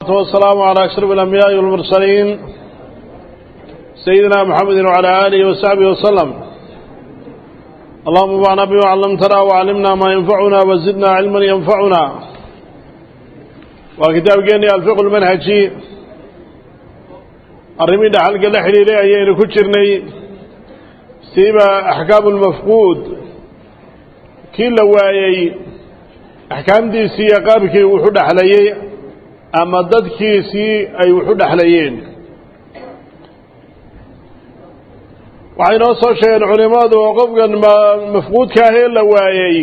والسلام على أشرف الأنبياء والمرسلين سيدنا محمد وعلى آله وصحبه وسلم اللهم انفعنا بما علمتنا وعلمنا ما ينفعنا وزدنا علما ينفعنا وكتاب جاني الفقه المنهجي الرمي دحل قال حليلي أيين كتشرني سيبا أحكام المفقود كل وايي أحكام دي سيقابك وحد حليي ama dadkiisii ay wuxu dhexlayeen waxay noo soo sheegeen culimmadu oo qofkan mafquudka ahee la waayey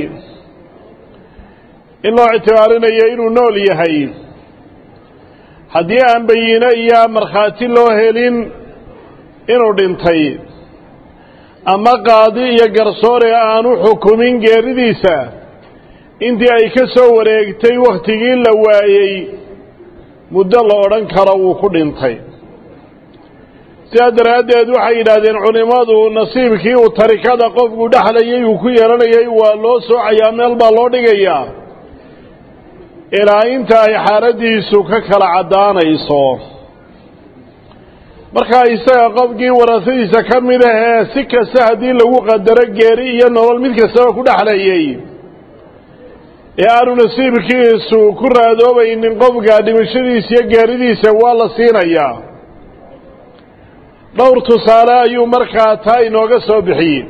in loo ictibaarinayo inuu nool yahay haddii aan bayine iyo markhaati loo helin inuu dhintay ama qaadi iyo garsoore aanu xukumin geeridiisa intii ay ka soo wareegtay wakhtigii la waayey muddo la odhan karo wuu ku dhintay sidaa daraaddeed waxay yidhaahdeen culimmadu nasiibkii uu tarikada qofku dhexlayay uu ku yeelanayay waa loo soocayaa meel baa loo dhigayaa ilaa inta ay xaaladdiisu ka kala caddaanayso markaa isaga qofkii warasadiisa ka mid ahee si kasta haddii lagu qadaro geeri iyo nolol mid kastaba ku dhexlayay ee aanu nasiibkiisu ku raadoobaynin qofka dhimashadiisa iyo gaaridiisa waa la siinayaa dhowr tusaale ayuu markaa taa inooga soo bixiyey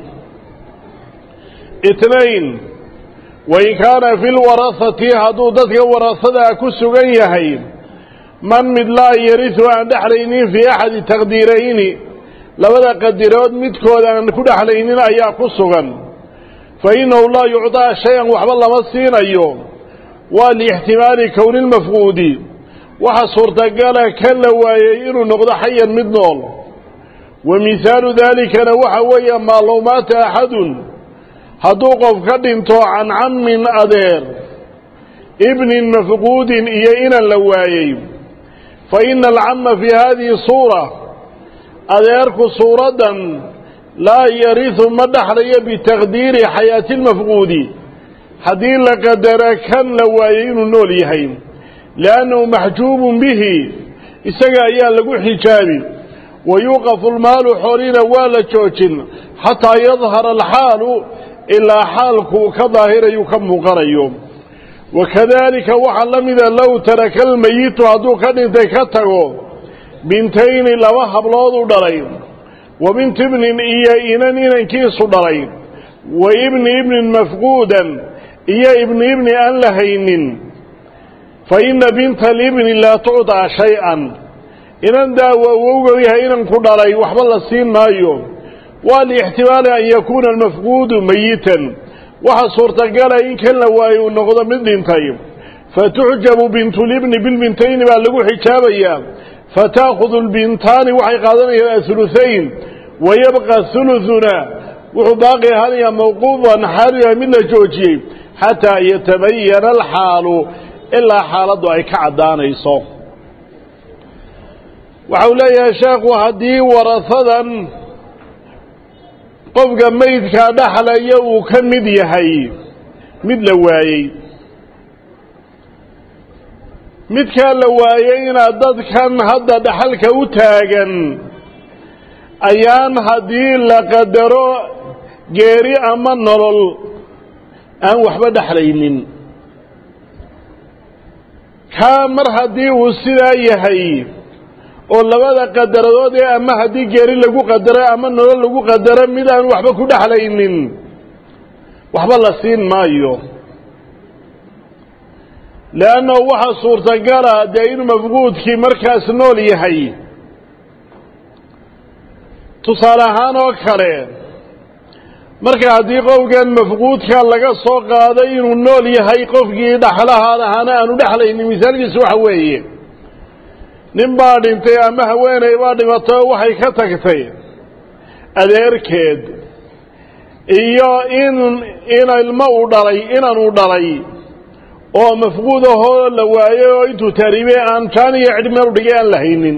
itnain wain kaana fi lwarahati hadduu dadka warahadaa ku sugan yahay man mid laa yarisu aan dhexlaynin fii axadi taqdiirayni labada qadirood midkood aan ku dhexlaynin ayaa ku sugan fa innahu laa yucطaa shay-an waxba lama siinayo waa liixtimaali kowni lmafquudi waxa suurtagala ka la waayey inuu noqdo xayan mid nool wa mihaalu daalikana waxa weeye maa low maata axadun hadduu qof ka dhinto can cammin adeer ibnin mafquudin iyo inan la waayey fa ina alcamma fii hadihi suura adeerku suuraddan laa yarisu ma dhexlayo bitaqdiiri xayaati lmafquudi haddii la qadara kan la waayey inuu nool yahay liannahu maxjuubun bihi isaga ayaa lagu xijaabi wa yuuqafu lmaalu xoolina waa la joojin xataa yadhara alxaalu ilaa xaalku ka daahirayu ka muuqanayo wakadalika waxaa la mida low taraka almayitu hadduu ka dhintay ka tago bintayni laba hablood u dhalay wa binti ibnin iyo inan inankiisu dhalay wa ibni ibnin mafquudan iyo ibni ibni aan la haynin fa inna binta alibni laa tucطaa shay-an inan daa waa wowgow yahay inanku dhalay waxba la siin maayo waa liixtimaali an yakuuna almafquudu mayitan waxaa suurtagala in kan la waayo uu noqdo mid dhintay fatuxjabu bintulibni bilbintayni baa lagu xijaabayaa fataakudu lbintaani waxay qaadanayaan ahuluhayn wayabqa huluduna wuxuu baaqi ahaanayaa mawquufan xaaliya mid la joojiyey xataa yatabayana alxaalu ilaa xaaladdu ay ka caddaanayso waxau leeyahay sheekhu haddii warahadan qofka meydkaa dhexlaya uu ka mid yahay mid la waayey midkaa la waayeyna dadkan hadda dhaxalka u taagan ayaan haddii la qadaro geeri ama nolol aan waxba dhexlaynin kaa mar haddii uu sidaa yahay oo labada qadaradood ee ama haddii geeri lagu qadaro ama nolol lagu qadaro mid aan waxba ku dhexlaynin waxba la siin maayo leannahu waxaa suurtagala dee inuu mafquudkii markaas nool yahay tusaale ahaan oo kale marka haddii qofkan mafquudka laga soo qaaday inuu nool yahay qofkii dhaxlahaan ahaana aanu dhexlaynin misaalkiisu waxa weeye nin baa dhintay ama haweeney baa dhimatay oo waxay ka tagtay adeerkeed iyo in ina ilmo uu dhalay inan uu dhalay oo mafquud ahoo la waayey oo intuu taariibey aan jaan iyo cidh meel u dhigay aan la haynin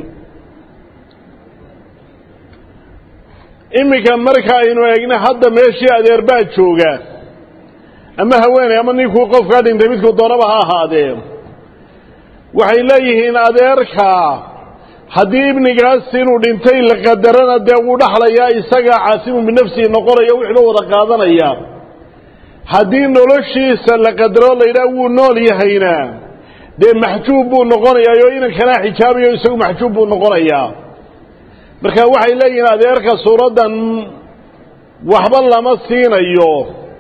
iminka marka aynu eegna hadda meeshii adeer baa jooga ama haweeney ama ninkuu qofkaa dhintay midkuu doonaba ha ahaadee waxay leeyihiin adeerka haddii ibnigaas inuu dhintay la qadarana dee wuu dhaxlayaa isagaa caasimu binafsihi noqonaya wixii loo wada qaadanaya haddii noloshiisa la qadaro la yidhaha wuu nool yahayna dee maxjuub buu noqonayaa oo inankanaa xijaabayo isagu maxjuub buu noqonayaa marka waxay leeyihiin adeerka suuraddan waxba lama siinayo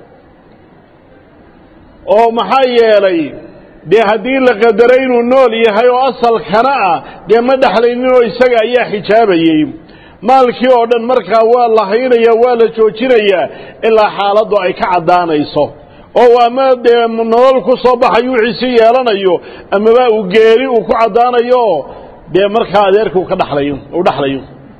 oo maxaa yeelay dee haddii la qadaray inuu nool yahay oo asalkana ah dee ma dhexlaynin oo isaga ayaa xijaabayey maalkii oo dhan markaa waa la haynayaa waa la joojinayaa ilaa xaaladdu ay ka caddaanayso oo ama dee nolol ku soo baxayo wixiisii yeelanayo amaba uu geeri uu ku caddaanayo dee markaa adeerka uu ka dhexlayo uu dhexlayo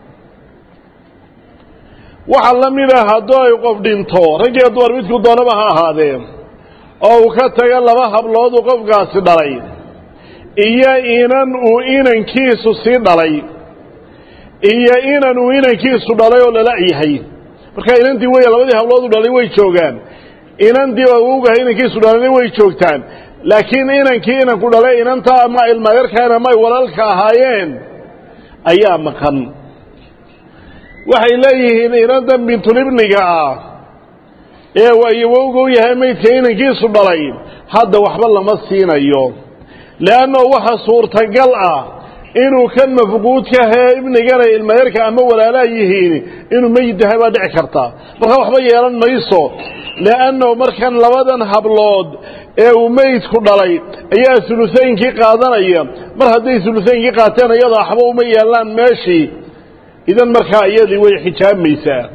waxaa la mid ah hadduu ay qof dhinto raggiyo dumar midku doonaba ha ahaadee oo uu ka taga laba hablood uu qofkaasi dhalay iyo inan uu inankiisu sii dhalay iyo inan uu inankiisu dhalay oo lala yahay marka inantii wey labadii hablood u dhalay way joogaan inantii awowgaha inankiisu dhalayna way joogtaan laakiin inankii inanku dhalay inanta ama ilmayarkaana ama ay walaalka ahaayeen ayaa maqan waxay leeyihiin inantan bintulibniga ah ee waayowowga u yahay maydka inankiisu dhalay hadda waxba lama siinayo leanno waxa suurtagal ah inuu kan mafquudkahee ibnigana ilmayarka ama walaalaa yihiin inuu meyid yahay baa dhici karta marka waxba yeelan mayso leanno markan labadan hablood ee uu meydku dhalay ayaa hulutaynkii qaadanaya mar hadday hulutaynkii qaateen iyada waxba uma yeelaan meeshii idan markaa iyadii way xijaabaysaa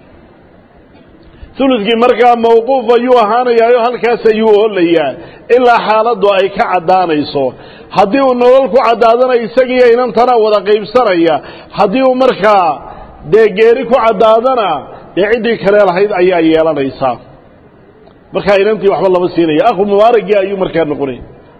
uludkii markaa mawquuf ayuu ahaanayaayo halkaas ayuu oolayaa ilaa xaaladdu ay ka caddaanayso haddii uu nolol ku caddaadana isagiiyo inantana wada qaybsanaya haddii uu markaa dee geeri ku caddaadana dee ciddii kale lahayd ayaa yeelanaysaa markaa inantii waxba lama siinaya akhu mubaaragii ayuu markaa noqonay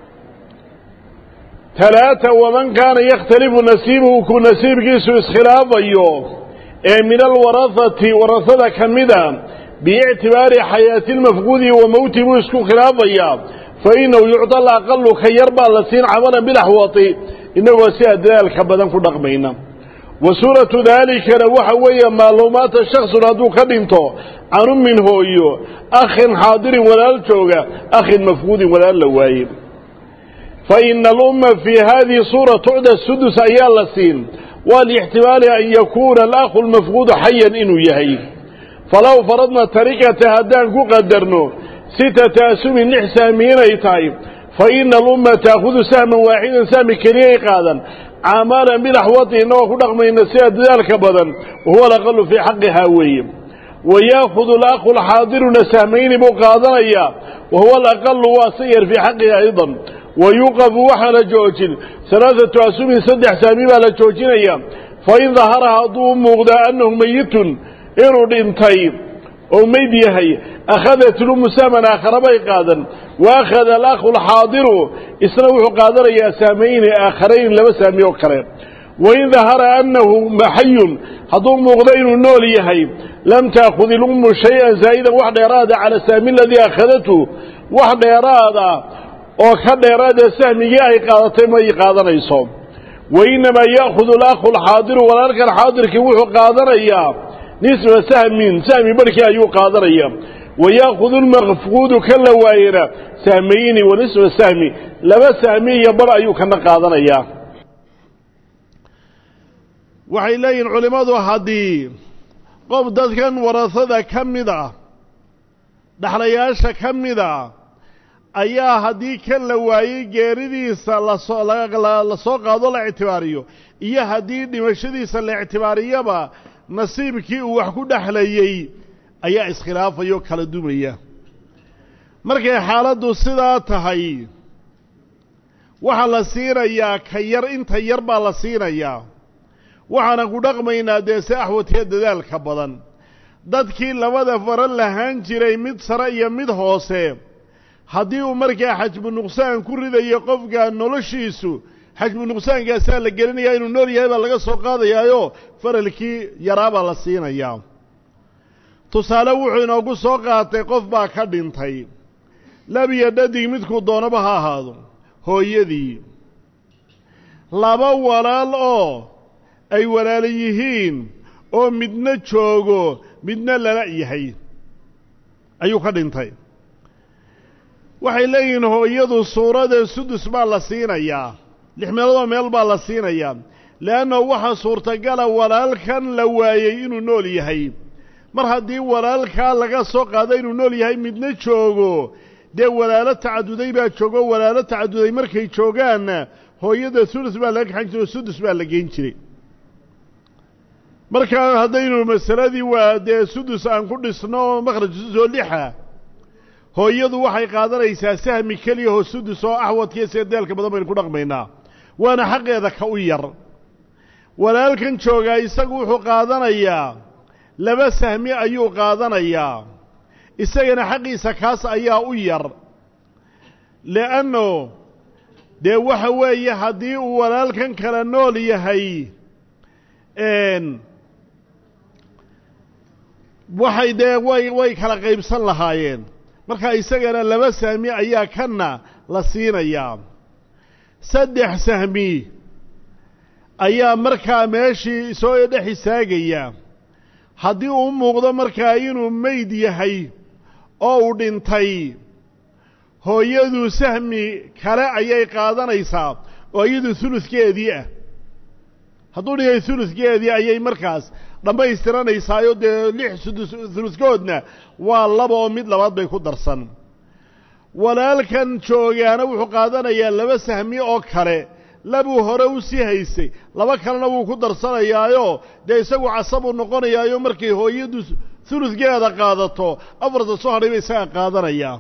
talaata waman kaana yakhtalifu nasiibuhu ku nasiibkiisu iskhilaafayo ee min alwarahati warasada ka mida biictibaari xayaati lmafquudi wa mowti buu isku khilaafayaa fa inahu yucda alaqalu ka yar baa la siin camalan bilaxwati inagoo sidaa dadaalka badan ku dhaqmayna wa suuratu daalikana waxa weeye maaluumaata shaksun hadduu ka dhinto can ummin hooyo akhin xaadirin walaal jooga akhin mafquudin walaal la waaye fa ina alumma fii hadihi suura tucda sudus ayaa la siin waa liixtimaali an yakuuna alakhu lmafquudu xayan inuu yahay falow faradna tarikata haddaan ku qadarno sitata asumin lix saami inay tahay fa ina alumma taakudu sahman waaxidan sahmi keliyay qaadan caamaalan bilaxwati inagoo ku dhaqmayna sida dadaalka badan wahuwa alaqalu fii xaqihaa weeye wa yaakudu alakhu lxaadiruna sahmayni buu qaadanayaa wahuwa alaqalu waa sayar fii xaqihi aydan wa yuqafu waxaa la joojin alaaatu asumin saddex saami baa la joojinaya fain dahara hadduu u muuqdaa annahu meyitun inuu dhintay oo meyd yahay akhadat lumu sahman aakhara bay qaadan wa akhada alakhu alxaadiru isna wuxuu qaadanayaa saamayni aakharayn laba saami oo kale wain dahara annahu maxayun hadduu muuqdo inuu nool yahay lam taakhud ilummu shay-an zaa'idan wax dheeraada cala saami aladii akhadatu wax dheeraada oo ka dheeraada sahmigii ay qaadatay may qaadanayso wa innamaa ya'khudu alakhu alxaadiru walaalkan xaadirkii wuxuu qaadanayaa nisfa sahmin sahmi barhkii ayuu qaadanaya wa ya'khudu lmafquudu ka la waayena sahmayni wa nisfa sahmi laba sahmi iyo bar ayuu kana qaadanayaa waxay leeyihin culimmadu haddii qof dadkan warasada ka mid ah dhaxlayaasha ka mid a ayaa haddii kan la waayey geeridiisa lasoo la soo qaado la ictibaariyo iyo haddii dhimashadiisa la ictibaariyaba nasiibkii uu wax ku dhexlayey ayaa iskhilaafayoo kala dumaya markay xaaladdu sidaa tahay waxaa la siinayaa ka yar inta yar baa la siinayaa waxaanan ku dhaqmaynaa dee se axwatiya dadaalka badan dadkii labada fara lahaan jiray mid sare iyo mid hoose haddii uu markaa xajbu nuqsaan ku ridayo qofka noloshiisu xajbu nuqsaankaasaa la gelinayaa inuu nool yahay baa laga soo qaadayaayo faralkii yaraabaa la siinayaa tusaale wuxuu inoogu soo qaatay qof baa ka dhintay labiyo dhadig midkuu doonaba ha ahaado hooyadii laba walaal oo ay walaala yihiin oo midna joogo midna lala yahay ayuu ka dhintay waxay leeyihiin hooyadu suurada sudus baa la siinayaa lix meeloodoo meel baa la siinayaa leanna waxaa suurtagala walaalkan la waayey inuu nool yahay mar haddii walaalkaa laga soo qaado inuu nool yahay midna joogo dee walaalo tacaduday baa joogo walaalo tacaduday markay joogaanna hooyada sulus baa laga kaxan jiray oo sudus baa la geyn jiray markaa haddaynu masaladii waa dee sudus aan ku dhisno makhraj sudus oo lixa hooyadu waxay qaadanaysaa sahmi keliya oo sudus oo axwadkiiyo seedeelka badan baynu ku dhaqmaynaa waana xaqeeda ka u yar walaalkan joogaa isagu wuxuu qaadanayaa laba sahmi ayuu qaadanayaa isagana xaqiisa kaas ayaa u yar le'anno dee waxa weeye haddii uu walaalkan kala nool yahay waxay dee way way kala qaybsan lahaayeen marka isagana laba sahmi ayaa kanna la siinayaa saddex sahmi ayaa markaa meeshii soo dhex istaagaya haddii uu muuqdo markaa inuu meyd yahay oo uu dhintay hooyadu sahmi kale ayay qaadanaysaa oo iyadu huludkeedii ah hadduu dhigay huludkeedii ayay markaas dhammaystiranaysaayoo dee lix sudus huludkoodna waa laba oo mid labaad bay ku darsan walaalkan joogaana wuxuu qaadanayaa laba sahmi oo kale labuu hore u sii haysay laba kalena wuu ku darsanayaayo dee isagu casabuu noqonayaayo markay hooyadu huludkeeda qaadato afarta soo hadhay ba isaga qaadanayaa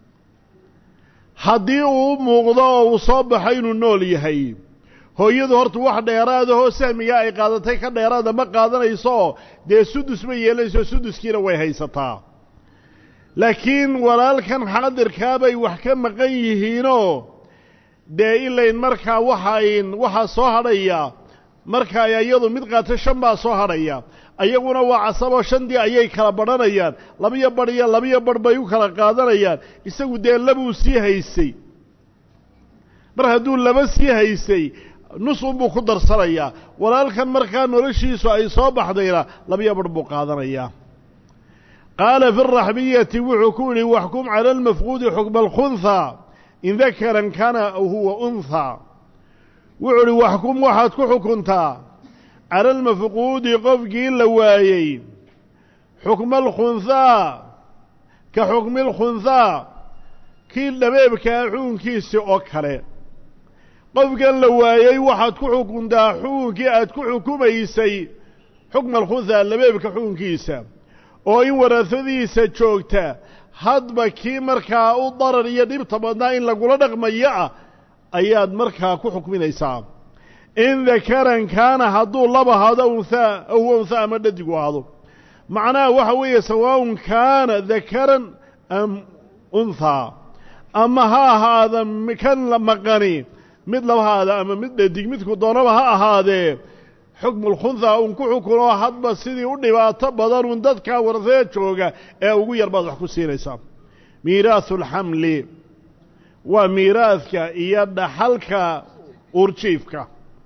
haddii uu u muuqdo oo uu soo baxo inuu nool yahay hooyadu horta wax dheeraadahoo sahmigaa ay qaadatay ka dheeraada ma qaadanayso dee sudus ma yeelanayso suduskiina way haysataa laakiin walaalkan xaadirkaa bay wax ka maqan yihiinoo dee ilayn markaa waxayn waxaa soo hadhaya markaa iyadu mid qaato shan baa soo hadhaya ayaguna waa casaboo shandii ayay kala badhanayaan labiyo badh iyo labiyo badh bay u kala qaadanayaan isagu dee labuu sii haysay mar hadduu laba sii haysay nus unbuu ku darsanayaa walaalkan markaa noloshiisu ay soo baxdayna labiyo badh buu qaadanayaa qaala fi raxbiyati wuxuu ku yidhi waxkum cala almafquudi xukma alkhunhaa in dakaran kana aw huwa unhaa wuxuu idhi waxkum waxaad ku xukuntaa cala almafquudi qofkii la waayey xukma alkhunhaa ka xukmi alkhunhaa kii dhabeebkaa xukunkiisii oo kale qofkan la waayey waxaad ku xukuntaa xukunkii aad ku xukumaysay xukma alkhunhaa labeebka xukunkiisa oo in warasadiisa joogta hadba kii markaa u darar iyo dhibta badnaa in lagula dhaqmayo ah ayaad markaa ku xukminaysaa in dakaran kaana hadduu laba ahaado unhaa aw huwa unhaa ama dhadigu ahaado macnaha waxa weeye sawaaun kaana dakaran am unhaa ama ha ahaada kan la maqani mid laba haada ama mid dhadig midku doonaba ha ahaadee xukmu lkhunhaa un ku xukunoo hadba sidii u dhibaato badan un dadkaa warasada jooga ee ugu yar baad wax ku siinaysaa miiraahu alxamli waa miiraadka iyo dhaxalka uurjiifka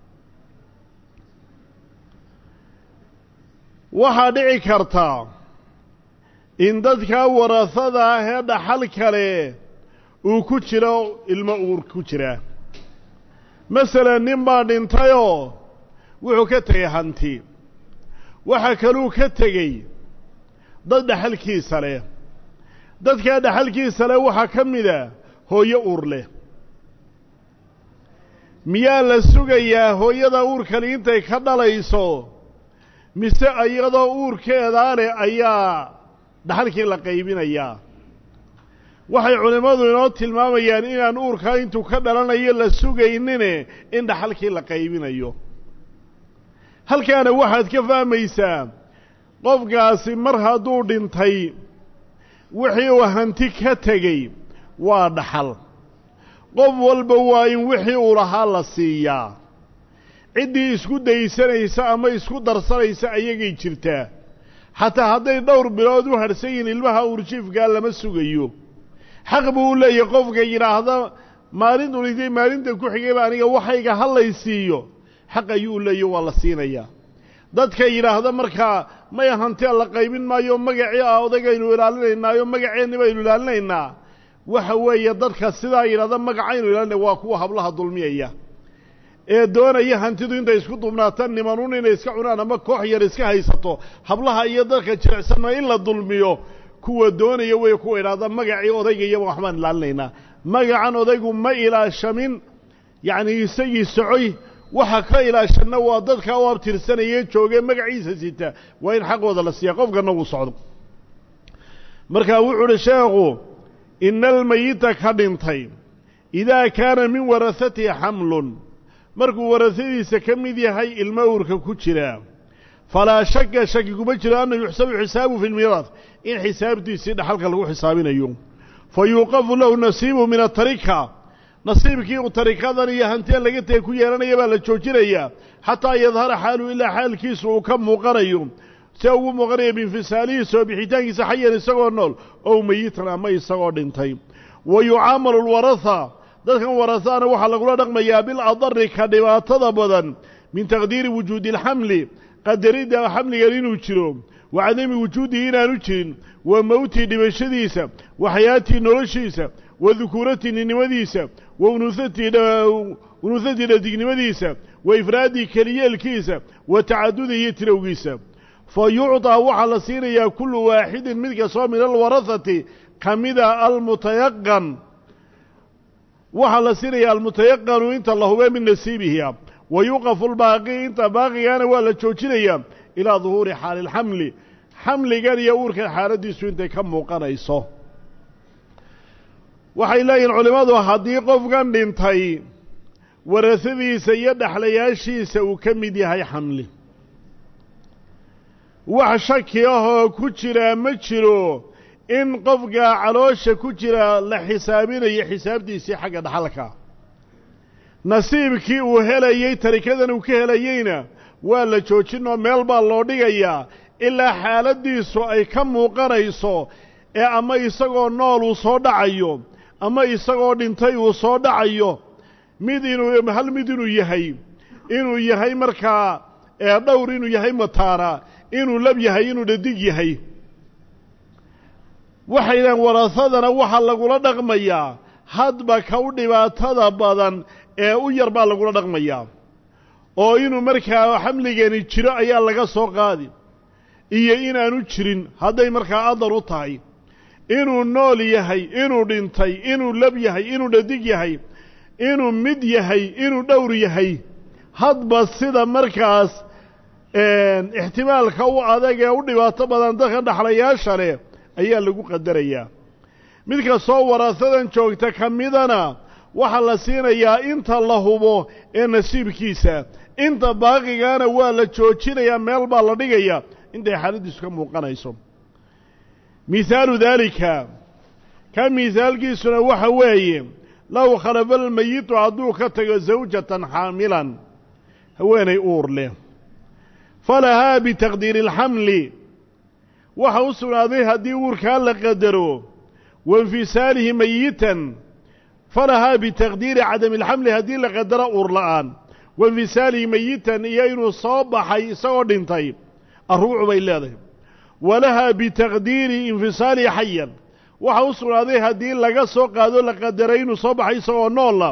waxaa dhici karta in dadkaa warasada ah ee dhaxal kale uu ku jiro ilmo uur ku jira masalan nin baa dhintayoo wuxuu ka tegey hanti waxa kaluu ka tegey dad dhaxalkiisa leh dadkaa dhaxalkiisa leh waxaa ka mida hooyo uur leh miyaa la sugayaa hooyada uurkani intay ka dhalayso mise iyadoo uurkeedaa leh ayaa dhaxalkii la qaybinayaa waxay culimmadu inoo tilmaamayaan inaan uurkaa intuu ka dhalanayo la sugaynine in dhaxalkii la qaybinayo halkaana waxaad ka fahmaysaa qofkaasi mar hadduu dhintay wixii uu hanti ka tegey waa dhaxal qof walba waa in wixii uu lahaa la siiyaa ciddii isku daysanaysa ama isku darsanaysa ayagay jirtaa xataa hadday dhowr bilood u hadhsan yihiin ilmaha uurjiifkaa lama sugayo xaq buu u leeyahay qofka yidhaahda maalin unigtay maalinta ku xigayba aniga waxayga hallaysiiyo xaq ayuu leeyo waa la siinayaa dadka yidhaahda markaa may hantee la qaybin maayo magacii ah odagaynu ilaalinaynaayo magaceenni baynu ilaalinaynaa waxa weeye dadka sidaa yidhahda magacaynu ilaalinay waa kuwa hablaha dulmiyaya ee doonaya hantidu intay isku dubnaataan nimanun inay iska cunaan ama koox yar iska haysato hablaha iyo dadka jirecsanna in la dulmiyo kuwa doonaya wey kuwa idhaahda magacii odayga iyaba waxbaan ilaalinaynaa magacan odaygu ma ilaashamin yacni isagii socoy waxa ka ilaashanna waa dadka u abtirsanayee joogee magaciisa sita waa in xaqooda la siiya qofkana uu socdo markaa wuxuu uhi sheekhu ina almayita ka dhintay idaa kaana min warahatihi xamlun markuu warasadiisa ka mid yahay ilmo uurka ku jira falaa shaka shaki kuma jiro anna yuxsabu xisaabu fi lmiiraad in xisaabtiisii dhaxalka lagu xisaabinayo fa yuuqafu lahu nasiibu min atarika nasiibkii uu tarikadan iyo hanteen laga tegay ku yeelanaya baa la joojinayaa xataa yadhara xaalu ilaa xaalkiisu uu ka muuqanayo see ugu muuqanaya biinfisaalihiisa oo bixitaankiisa xayan isagoo nool ow meyitan ama isagoo dhintay wa yucaamalu lwaraha dadkan warasana waxaa lagula dhaqmayaa biladari ka dhibaatada badan min taqdiiri wujuudi alxamli qadaridda xamligan inuu jiro wa cadami wujuudihi inaanu jirin wa mowtii dhimashadiisa wa xayaatii noloshiisa wa dukuuratii ninnimadiisa wa unuuhatii dhadignimadiisa wa ifraadii keliyeelkiisa wa tacadudi iyo tirowgiisa fa yucطaa waxaa la siinayaa kullu waaxidin mid kastoo min alwarahati ka mida almutayaqan waxaa la siinaya almutayaqanu inta la hubee min nasiibihi wa yuqafu lbaaqi inta baaqigana waa la joojinayaa ilaa duhuuri xaali lxamli xamligan iyo uurkan xaaladdiisu intay ka muuqanayso waxay leeyihin culimmadu haddii qofkan dhintay warasadiisa iyo dhexlayaashiisa uu ka mid yahay xamli wax shaki ahoo ku jiraa ma jiro in qofka caloosha ku jira la xisaabinayo xisaabtiisii xagga dhaxalka nasiibkii uu helayey tarikadan uu ka helayeyna waa la joojin oo meel baa loo dhigayaa ilaa xaaladdiisu ay ka muuqanayso ee ama isagoo nool uu soo dhacayo ama isagoo dhintay uu soo dhacayo mid inuu hal mid inuu yahay inuu yahay markaa dhowr inuu yahay mataana inuu lab yahay inuu dhadig yahay waxaydhahan warasadana waxaa lagula dhaqmayaa hadba ka u dhibaatada badan ee u yar baa lagula dhaqmayaa oo inuu markaa xamligani jiro ayaa laga soo qaadi iyo inaanu jirin hadday markaa adar u tahay inuu nool yahay inuu dhintay inuu lab yahay inuu dhadig yahay inuu mid yahay inuu dhowr yahay hadba sida markaas ixtimaalka u adag ee u dhibaato badan dadka dhaxlayaasha leh ayaa lagu qadarayaa mid kastoo waraasadan joogta ka midana waxaa la siinayaa inta la hubo ee nasiibkiisa inta baaqigaana waa la joojinayaa meel baa la dhigayaa intay xaaladdiisu ka muuqanayso mihaalu daalika ka mihaalkiisuna waxa weeye low khalafa almayitu hadduu ka tago zawjatan xaamilan haweenay uur leh falahaa bitaqdiiri alxamli waxa u sugnaaday haddii uurkaa la qadaro wainfisaalihi mayitan falahaa bitaqdiiri cadami alxamli haddii la qadaro uur la'aan wainfisaalihi mayitan iyo inuu soo baxay isagoo dhintay arruucu bay leedahay walahaa bitaqdiiri infisaalihi xayan waxa u sugnaaday haddii laga soo qaado la qadaray inuu soo baxay isagoo noola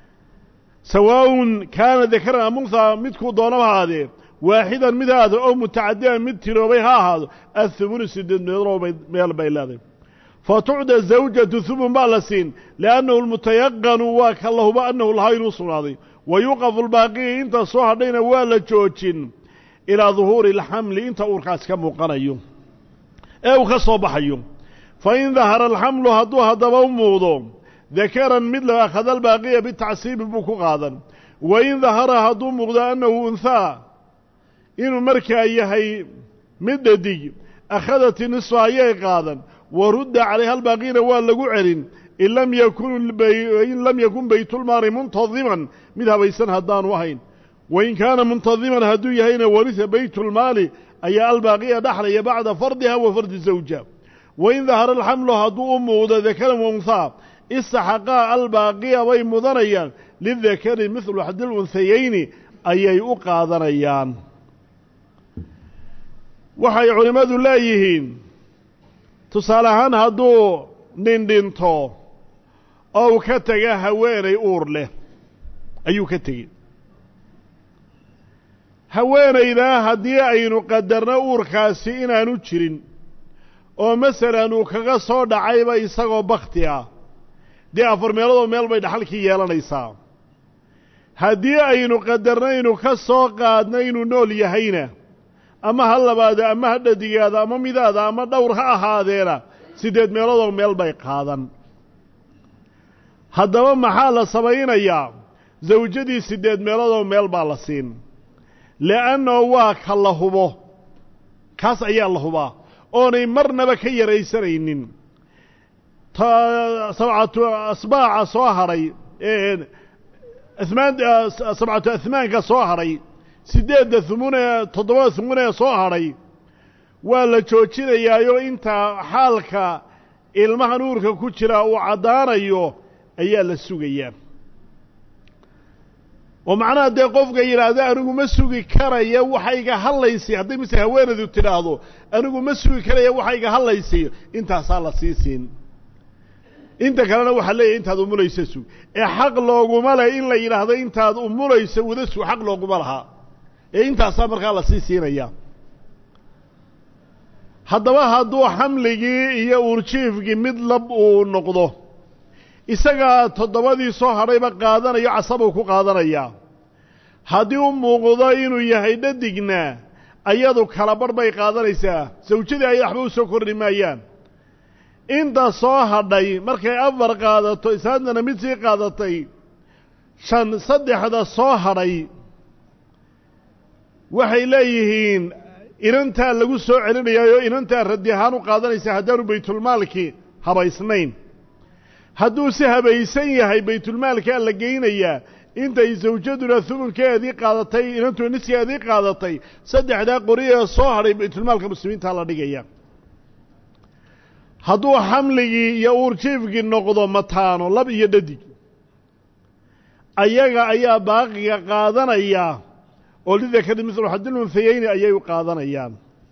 sawaa'un kaana dakaran am unthaa midkuu doonaba haadee waaxidan mid haado oo mutacadidan mid tiroobay ha ahaado athumunu sideed meelow meel bay leedahay fa tucda zawjatu humun baa la siin liannahu lmutayaqanu waa ka la huba annahu lahaa inuu sugnaaday wa yuqafu lbaaqiyi inta soo hadhayna waa la joojin ilaa duhuuri alxamli inta uurkaas ka muuqanayo ee uu ka soo baxayo fa in dahara alxamlu hadduu haddaba u muuqdo dakaran mid la akhada albaaqiya bitacsiibi buu ku qaadan wa in dahara hadduu muuqdo annahu unhaa inuu markaa yahay mid dhadig akhadati nisfa ayay qaadan wa rudda calayha albaaqiina waa lagu celin in lam yakun in lam yakun baytulmaali muntadiman mid habaysan haddaanu ahayn wain kaana muntadiman hadduu yahayna warisa baytulmaali ayaa albaaqiya dhaxlaya bacda fardiha wa fardi zawja wain dahara alxamlu hadduu u muuqdo dakaran wa unhaa istaxaqaa albaaqiya bay mudanayaan lidakari midlu xadil unhayeyni ayay u qaadanayaan waxay culimmadu leeyihiin tusaale ahaan hadduu nin dhinto oo uu ka tega haweenay uur leh ayuu ka tegey haweenaydaa haddii aynu qadarno uurkaasi inaanu jirin oo masalan uu kaga soo dhacayba isagoo bakti ah dee afar meeloodoo meel bay dhaxalkii yeelanaysaa haddii aynu qadarnaynu ka soo qaadno inuu nool yahayna ama ha labaada ama ha dhadigaada ama midaada ama dhowr ha ahaadeena siddeed meeloodoo meel bay qaadan haddaba maxaa la samaynayaa sawjadii siddeed meeloodoo meel baa la siin le'annao waa ka la hubo kaas ayaa la hubaa oonay marnaba ka yaraysanaynin sabcatu asbaaca soo hadhay amaan sabcatu ahmaanka soo hadhay siddeedda humunee toddobada humunee soo hadhay waa la joojinayaayo intaa xaalka ilmahan uurka ku jira uu caddaanayo ayaa la sugayaa oo macnaha dee qofka yidhaahda anigu ma sugi karaya waxayga hadlaysay hadday mise haweenadu tidhaahdo anigu ma sugi karaya waxayga hadlaysay intaasaa la sii siin inta kalena waxaa leeyahay intaad umulaysa sug ee xaq looguma leh in la yidhaahdo intaad umulaysa wada sug xaq looguma lahaa ee intaasaa markaa la sii siinaya haddaba hadduu xamligii iyo uurjiifkii mid lab uu noqdo isagaa toddobadii soo hadhayba qaadanayo casabuu ku qaadanayaa haddii u muuqdo inuu yahay dhadigna ayadu kala barh bay qaadanaysaa sawjadii ay waxba u soo kordhi maayaan inta soo hadhay markay afar qaadato isaadana mid sii qaadatay shan saddexda soo hadhay waxay leeyihiin inantaa lagu soo celinayaayo inantaa raddi ahaan u qaadanaysa haddaanu baytulmaalkii habaysnayn hadduu si habaysan yahay baytulmaalkaa la geynayaa intay sawjaduna humunkeedii qaadatay inantuna niskeedii qaadatay saddexdaa qori ee soo hadhay baytulmaalka muslimiintaa la dhigaya hadduu xamligii iyo uurjiifkii noqdo mataano lab iyo dhadig ayaga ayaa baaqiga qaadanaya oo lidakari mislu xadil unhayeyni ayay u qaadanayaan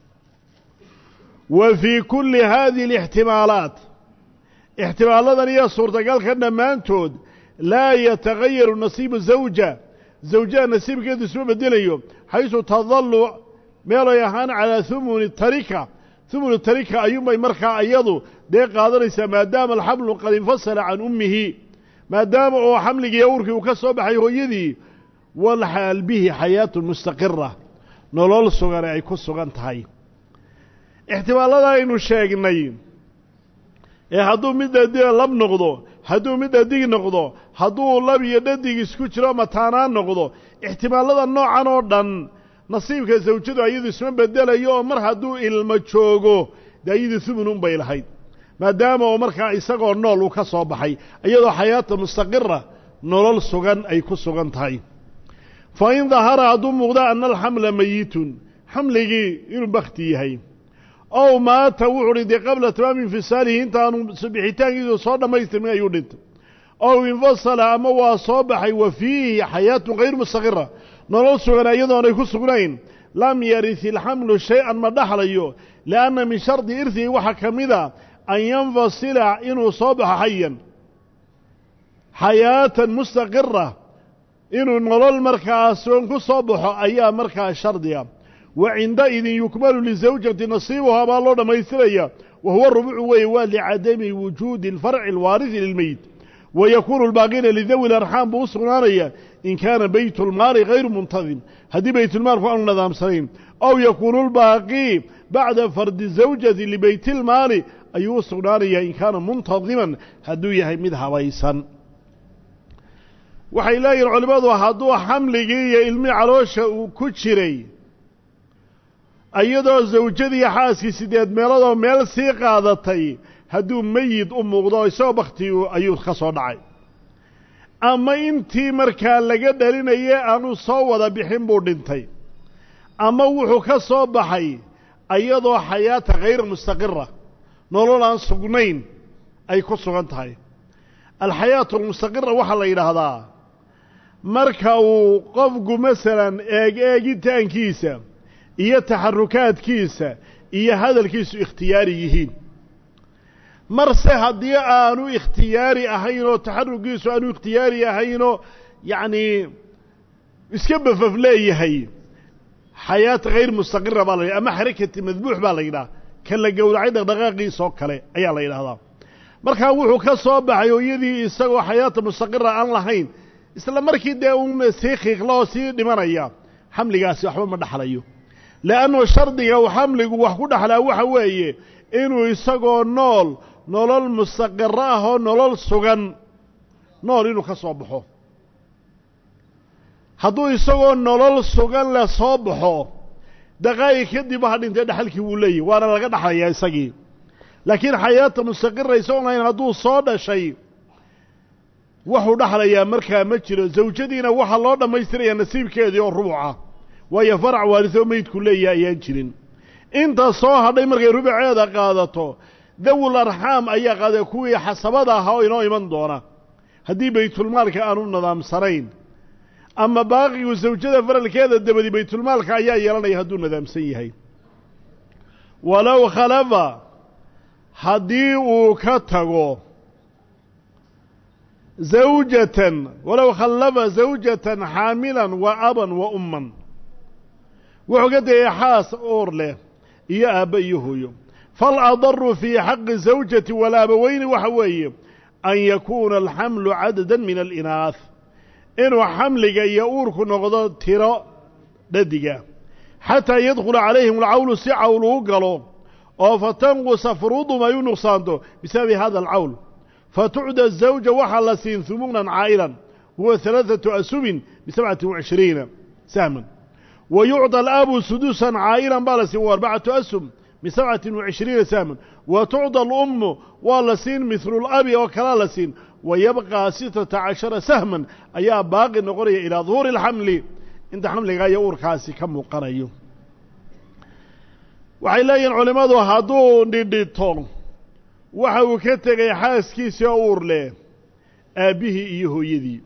wa fii kulli haadihi alixtimaalaat ixtimaaladan iyo suurtagalka dhammaantood laa yatagayaru nasiibu zawja zawjaha nasiibkeedu isma bedelayo xaysu tadallu meelay ahaan calaa humuni tarika humunu tarika ayuunbay markaa iyadu dee qaadanaysaa maadaama alxamlu qad infasala can ummihi maadaama oo xamligii awrkii uu ka soo baxay hooyadii walxaal bihi xayaatun mustaqira nolol sugane ay ku sugan tahay ixtimaalada aynu sheegnay ee hadduu mid dhadig lab noqdo hadduu mid dhadig noqdo hadduu lab iyo dhadig isku jiro mataanaan noqdo ixtimaalada noocan oo dhan nasiibka sawjadu ayadu isma bedelayo oo mar hadduu ilmo joogo dee ayadu humun un bay lahayd maadaama oo markaa isagoo nool uu ka soo baxay iyadoo xayaata mustaqira nolol sugan ay ku sugan tahay fa in dahara hadduu muuqdo ana alxamla mayitun xamligii inuu bakti yahay ow maata wuxuu dhintay qabla tamaami infisaalihi intaanu bixitaankiisu soo dhammaystirmin ayuu dhintay ow infasala ama waa soo baxay wa fiihi xayaatun hayru mustaqira nolol sugan iyadoonay ku sugnayn lam yaris ilxamlu shay-an ma dhaxlayo lianna min shardi irhihi waxaa ka mida an yanfasila inuu soo baxo xayan xayaatan mustaqira inuu nolol markaa sugan ku soo baxo ayaa markaa shardiga wa cindaidin yukmalu lisawjati nasiibuhaa baa loo dhammaystiraya wa huwa rubucu weeye waa licadami wujuudi alfarci alwaarisi lilmeyit wa yakuunu lbaaqina lidawi larxaam buu u sugnaanaya in kaana baytulmaali hayru muntadim haddii baytulmaalku aanu nadaamsanayn aw yakuunu lbaaqii bacda fardi zawjati libeytilmaali ayuu u sugnaanayaa in kaana muntadiman hadduu yahay mid habaysan waxay leeyihin culimmadu hadduu xamligii iyo ilmii caloosha uu ku jiray iyadoo zawjadii xaaskii siddeed meeloodoo meel sii qaadatay hadduu meyid u muuqdo isagoo bakti ayuu ka soo dhacay ama intii markaa laga dhalinaye aanu soo wada bixin buu dhintay ama wuxuu ka soo baxay iyadoo xayaata khayra mustaqira nolol aan sugnayn ay ku sugan tahay alxayaatu almustaqira waxaa la yidhaahdaa marka uu qofku masalan eeg eegitaankiisa iyo taxarukaadkiisa iyo hadalkiisu ikhtiyaari yihiin marse haddii aanu ikhtiyaari ahayn oo taxarukiisu aanu ikhtiyaari ahaynoo yacnii iska bafaf leeyahay xayaat hayr mustaqira baa la yidhaha ama xarakati madbuux baa la yidhaha kan la gowracay dhaqdhaqaaqiisoo kale ayaa la yidhahdaa markaa wuxuu ka soo baxay hooyadii isagoo xayaata mustaqira aan lahayn isla markii dee uuna sii khiiqla oo sii dhimanaya xamligaasi waxba ma dhaxlayo le'annu shardiga uu xamligu wax ku dhaxlaa waxa weeye inuu isagoo nool nolol mustaqiro ah oo nolol sugan nool inuu ka soo baxo hadduu isagoo nolol sugan le soo baxo daqaa'ig kadib ha dhintay dhaxalkii wuu leeyahy waana laga dhaxlayaa isagii laakiin xayaata mustaqira isagoon lahayn hadduu soo dhashay wuxuu dhaxlayaa markaa ma jiro zawjadiina waxaa loo dhammaystirayaa nasiibkeedii oo rubuca waayo farac waarisoo meydku leeyahay ayaan jirin inta soo hadhay markay rubuceeda qaadato dawul arxaam ayaa qaaday kuwii xasabada ahaa oo inoo iman doona haddii baytulmaalka aanu nidaamsanayn ama baaqigu sawjada faralkeeda dabadi baytulmaalka ayaa yeelanaya hadduu nidaamsan yahay walow khalafa haddii uu ka tago zawjatan walow khallafa zawjatan xaamilan wa aban wa umman wuxuu ka tegay xaas uur leh iyo aabba iyo hooyo faladaru fii xaqi zawjati walaabaweyni waxa weeye an yakuuna alxamlu cadadan min alinaah inuu xamliga iyo uurku noqdo tiro dhadiga xataa yadkhula calayhim alcawlu si cawl uu galo oo fatanqusa furuudum ay u nuqsaanto bisababi hada alcawl fatucda zawja waxaa la siin humuunan caa'ilan huwa halaaثatu asubin bisabcati wacishriina sahman wa yucطى alaabu sudusan caa'ilan baa la siin wa arbacatu asum bisabcati wacishriina sahman wa tucطى alummu waa la siin mihlu labi oo kalaa la siin wa yabqaa sitata cashara sahman ayaa baaqi noqonaya ilaa duhuuri اlxamli inta xamliga iyo uurkaasi ka muuqanayo waxay leeyihin culimmadu hadduu dhidhito waxa uu ka tegay xaaskiisii oo uur leh aabbihii iyo hooyadii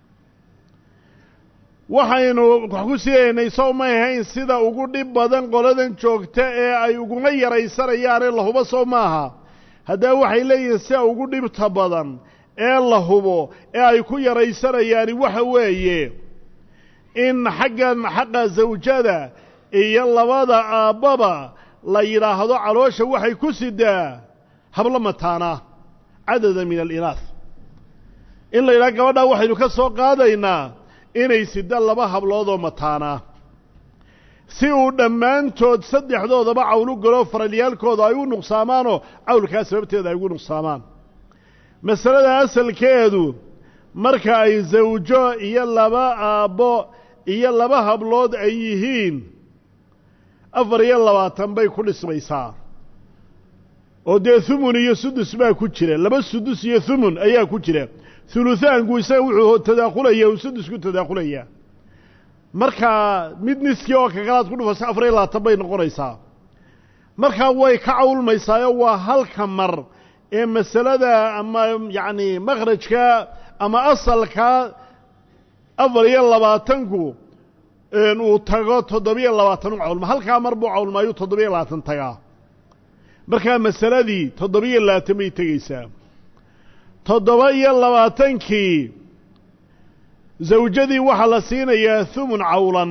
waxaynu wax ku sidaynay sow may ahayn sida ugu dhib badan qoladan joogta ee ay uguma yaraysanayaane la hubo sow maaha haddaba waxay leeyihiin sida ugu dhibta badan ee la hubo ee ay ku yaraysanayaani waxa weeye in xaggan xaqa zawjada iyo labada aabbaba la yidhaahdo caloosha waxay ku sidaa hablo mataanaa cadadan min alinaah in la yidhaha gabadhaa waxaynu ka soo qaadaynaa inay sida laba habloodoo mataanaa si uu dhammaantood saddexdoodaba cawlu galo faralyaalkooda ay u nuqsaamaanoo cawlkaa sababteeda ay ugu nuqsaamaan masalada asalkeedu marka ay zawjo iyo laba aabbo iyo laba hablood ay yihiin afar iyo labaatan bay ku dhismaysaa oo dee humun iyo sudus baa ku jira laba sudus iyo humun ayaa ku jira huluhaanku isaga wuxuu tadaakhulaya uu sudus ku tadaakhulayaa markaa mid niskii oo kakalaad ku dhufaysa afar iyo labaatan bay noqonaysaa markaa way ka cawlmaysaayo waa halka mar ee masalada ama yacni makhrajka ama asalka afar iyo labaatanku uu tago toddobiyo labaatan u cawlma halkaa mar buu cawlmaayu toddobiyo labaatan tagaa markaa masaladii toddobiyo labaatan bay tegeysaa toddoba iyo labaatankii zawjadii waxaa la siinayaa humun cawlan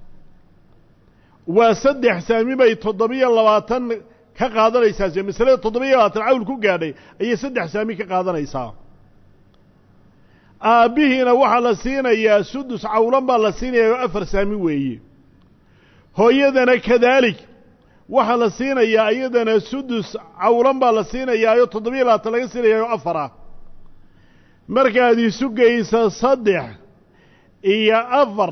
waa saddex saami bay toddobiyo labaatan ka qaadanaysaa se masalada toddobiyo labaatan cawl ku gaadhay ayay saddex saami ka qaadanaysaa aabbihiina waxaa la siinayaa sudus cawlan baa la siinayaa oo afar saami weeye hooyadana kadaalik waxaa la siinayaa iyadana sudus cawlan baa la siinayaa oo toddobiyo labaatan laga siinayaa oo afar ah markaad isu geysa saddex iyo afar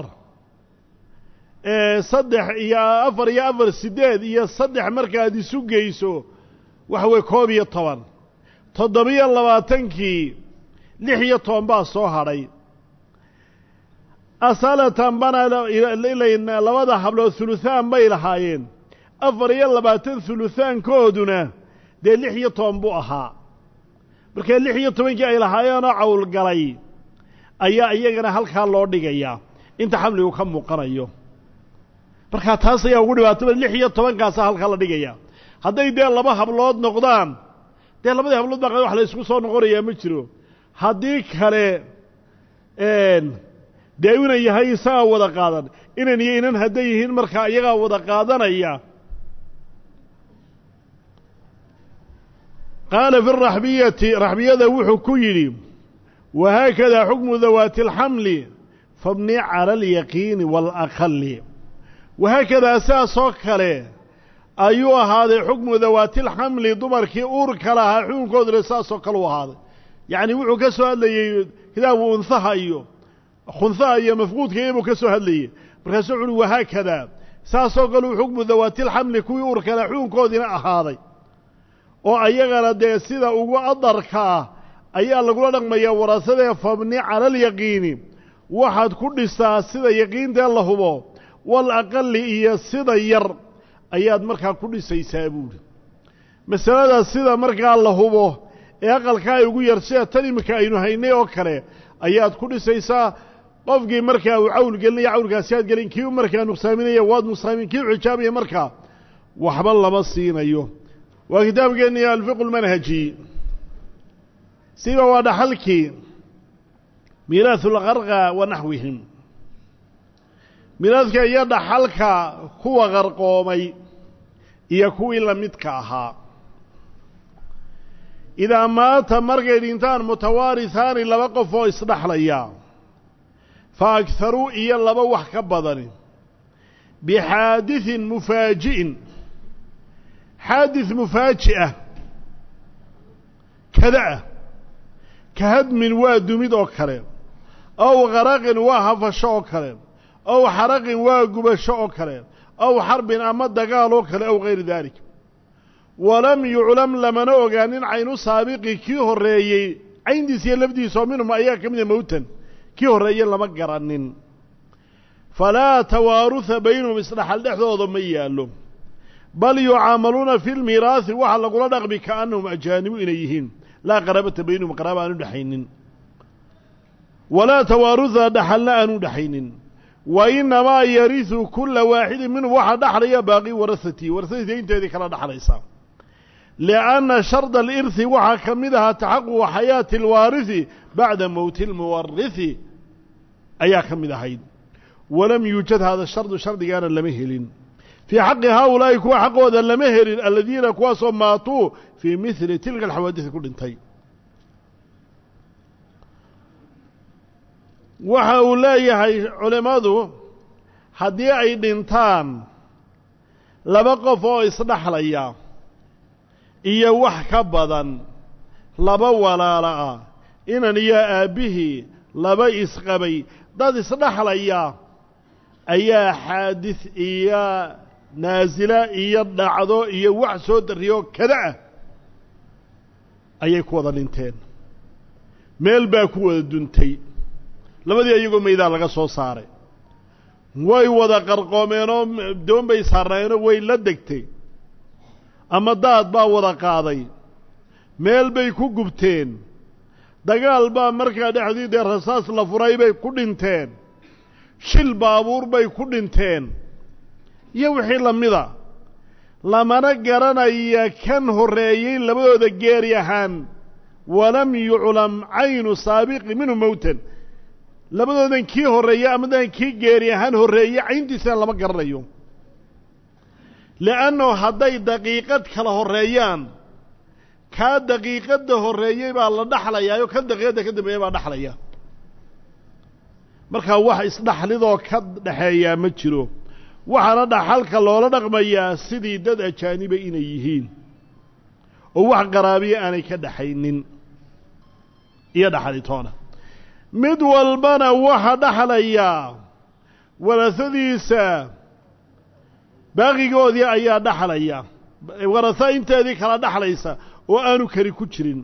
saddex iyo afar iyo afar siddeed iyo saddex markaad isu geyso waxa weye koob iyo toban toddobiyo labaatankii lix iyo toban baa soo hadhay asalatan bana labada hablood huluhaan bay lahaayeen afar iyo labaatan huluhaankooduna dee lix iyo toban buu ahaa markaa lix iyo tobankii ay lahaayeenoo cawlgalay ayaa iyagana halkaa loo dhigayaa inta xamligu ka muuqanayo markaa taas ayaa ugu dhibaataba lix iyo tobankaasa halkaa la dhigaya hadday dee laba hablood noqdaan dee labadii hablood baa wax la ysku soo noqonayaa ma jiro haddii kale dee inan yahay isagaa wada qaadan inan iyo inan hadday yihiin markaa iyagaa wada qaadanaya qaala fi raxbiyati raxbiyada wuxuu ku yidhi wahaakadaa xukmu dawaati alxamli fabni cala alyaqiini waalaqali wahaakadaa sidaasoo kale ayuu ahaaday xukmu dawaati alxamli dumarkii uurka lahaa xukunkooduna saasoo kale u ahaaday yacni wuxuu ka soo hadlayey kitaabu unhaha iyo khunhaha iyo mafquudka iyabuu ka soo hadlayey markaasuu wuxu uhi wahaakadaa saasoo kale uu xukmu dawaati alxamli kuwii uurka lahaa xukunkoodiina ahaaday oo ayagana dee sida ugu adarka ah ayaa lagula dhaqmayaa warasadee fabni cala alyaqiini waxaad ku dhisaa sida yaqiintee la hubo wal aqali iyo sida yar ayaad markaa ku dhisaysaa buuhi masalada sida markaa la hubo ee aqalka ay ugu yar sida tan iminka aynu haynay oo kale ayaad ku dhisaysaa qofkii markaa uu cawl gelinaya cawlkaasi aad gelin kii markaa nuqsaaminaya waad nuqsaamin kii xujaabaya markaa waxba lama siinayo waa kitaabkeennii alfiqu lmanhaji siba waa dhaxalkii miiraahu lqarqa wa naxwihim miiraadka iyo dhaxalka kuwa qarqoomay iyo kuwii lamidka ahaa idaa maata markay dhintaan mutawaarihaani laba qof oo isdhaxlaya fa agharuu iyo laba wax ka badani bixaadiثin mufaaji'in xaadis mufaaji'ah kada ah ka hadmin waa dumid oo kale ow qaraqin waa hafasho oo kale ow xaraqin waa gubasho oo kale ow xarbin ama dagaal oo kale ow gayri daalik walam yuclam lamana ogaanin caynu saabiqi kii horreeyey cayntiis iyo lafdiisoo minhum ayaa ka mida mowtan kii horreeye lama garanin falaa tawaaruha baynahum isdhaxal dhexdooda ma yaallo bal yucaamaluuna fi lmiiraahi waxaa lagula dhaqmi kaannahum ajaanibu inay yihiin laa qaraabata baynahum qaraaba aanu dhexaynin walaa tawaaruha dhaxalna aanu dhexaynin wa inamaa yarisu kula waaxidin minhum waxaa dhaxlaya baaqi warahatii warahatiisa inteedii kala dhaxlaysa lianna sharda alirhi waxaa ka mid ahaa taxaququ xayaati alwaarihi bacda mowti almuwarihi ayaa ka mid ahayd walam yuujad hada shardu shardigaana lama helin fii xaqi haaulaa'i kuwa xaqooda lama helin aladiina kuwaasoo maatuu fii mihli tilka alxawaadisi ku dhintay waxa uu leeyahay culimmadu haddii ay dhintaan laba qof oo isdhaxlaya iyo wax ka badan laba walaala ah inan iyo aabbihii laba isqabay dad isdhaxlaya ayaa xaadis iyo naasila iyo dhacdo iyo wax soo darriyo kada ah ayay ku wada dhinteen meel baa ku wada duntay labadii iyagoo maydaa laga soo saaray way wada qarqoomeenoo doon bay saarnaayeenoo way la degtay ama daad baa wada qaaday meel bay ku gubteen dagaal baa markaa dhexdii dee rasaas la furay bay ku dhinteen shil baabuur bay ku dhinteen iyo wixii la mida lamana garanaya kan horreeyey labadooda geeri ahaan walam yuclam caynu saabiqi minhu mowtan labadoodan kii horreeye amadan kii geeri ahaan horreeye cayntiisana lama garanayo li'annahu hadday daqiiqad kala horreeyaan kaa daqiiqadda horreeyey baa la dhaxlayaayo kan daqiiqadda ka dambeeya baa dhaxlaya markaa wax isdhaxlidoo ka dhaxeeyaa ma jiro waxaana dhaxalka loola dhaqmayaa sidii dad ajaaniba inay yihiin oo wax qaraabiya aanay ka dhaxaynin iyo dhaxalitoona mid walbana waxa dhaxlayaa warasadiisa baaqigoodii ayaa dhaxlaya warasa inteedii kala dhaxlaysa oo aanu kari ku jirin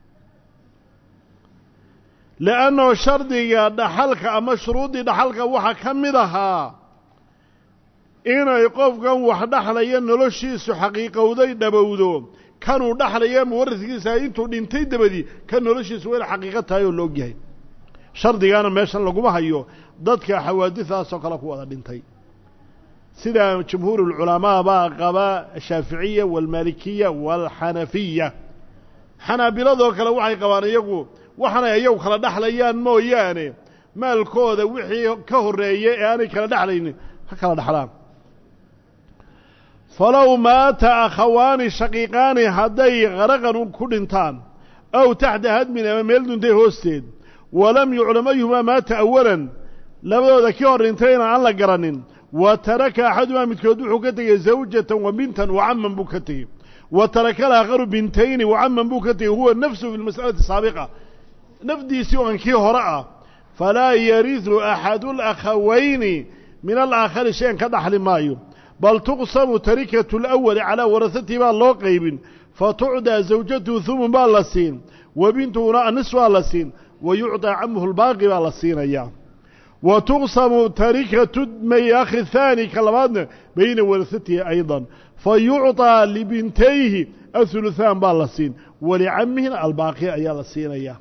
li'annao shardiga dhaxalka ama shuruuddii dhaxalka waxaa ka mid ahaa inay qofkan wax dhaxlaya noloshiisu xaqiiqowday dhabowdo kanuu dhaxlaya muwariskiisa intuu dhintay dabadii kan noloshiisa waa ina xaqiiqo tahay oo laog yahay shardigaana meeshan laguma hayo dadka xawaadidaasoo kale ku wada dhintay sida jumhuur ulculamaa baa qaba ashaaficiya waalmaalikiya waalxanafiya xanaabiladoo kale waxay qabaan iyagu waxaanay iyagu kala dhexlayaan mooyaane maalkooda wixii ka horreeyey ee aanay kala dhexlaynin ha kala dhexlaan falow maata akhawaani shaqiiqaani hadday qaraqan ku dhintaan aw taxta hadmin ama meel duntay hoosteed walam yuclam ayuhumaa maata awalan labadooda kii hor dhintayna aan la garanin wa taraka axadumaa midkood wuxuu ka tegey zawjatan wa bintan wa caman buu ka tegey wa taraka alaakharu bintayni wa caman buu ka tegey huwa nafsuhu fi lmas'alati saabiqa nafdiisii oo an kii hore ah falaa yaridu axadu alakhawayni min alaakhari shayan ka dhaxli maayo bal tuqsamu tarikatu alawali calaa warasatihi baa loo qaybin fatucdaa zawjatuhu humun baa la siin wa bintuhuna anis baa la siin wa yucطaa camuhu lbaaqi baa la siinayaa wa tuqsamu tarikatu may akhi haani ka labaadna bayna warasatihi ayضa fa yucطaa libintayhi ahuluhaan baa la siin walicamihina albaaqi ayaa la siinayaa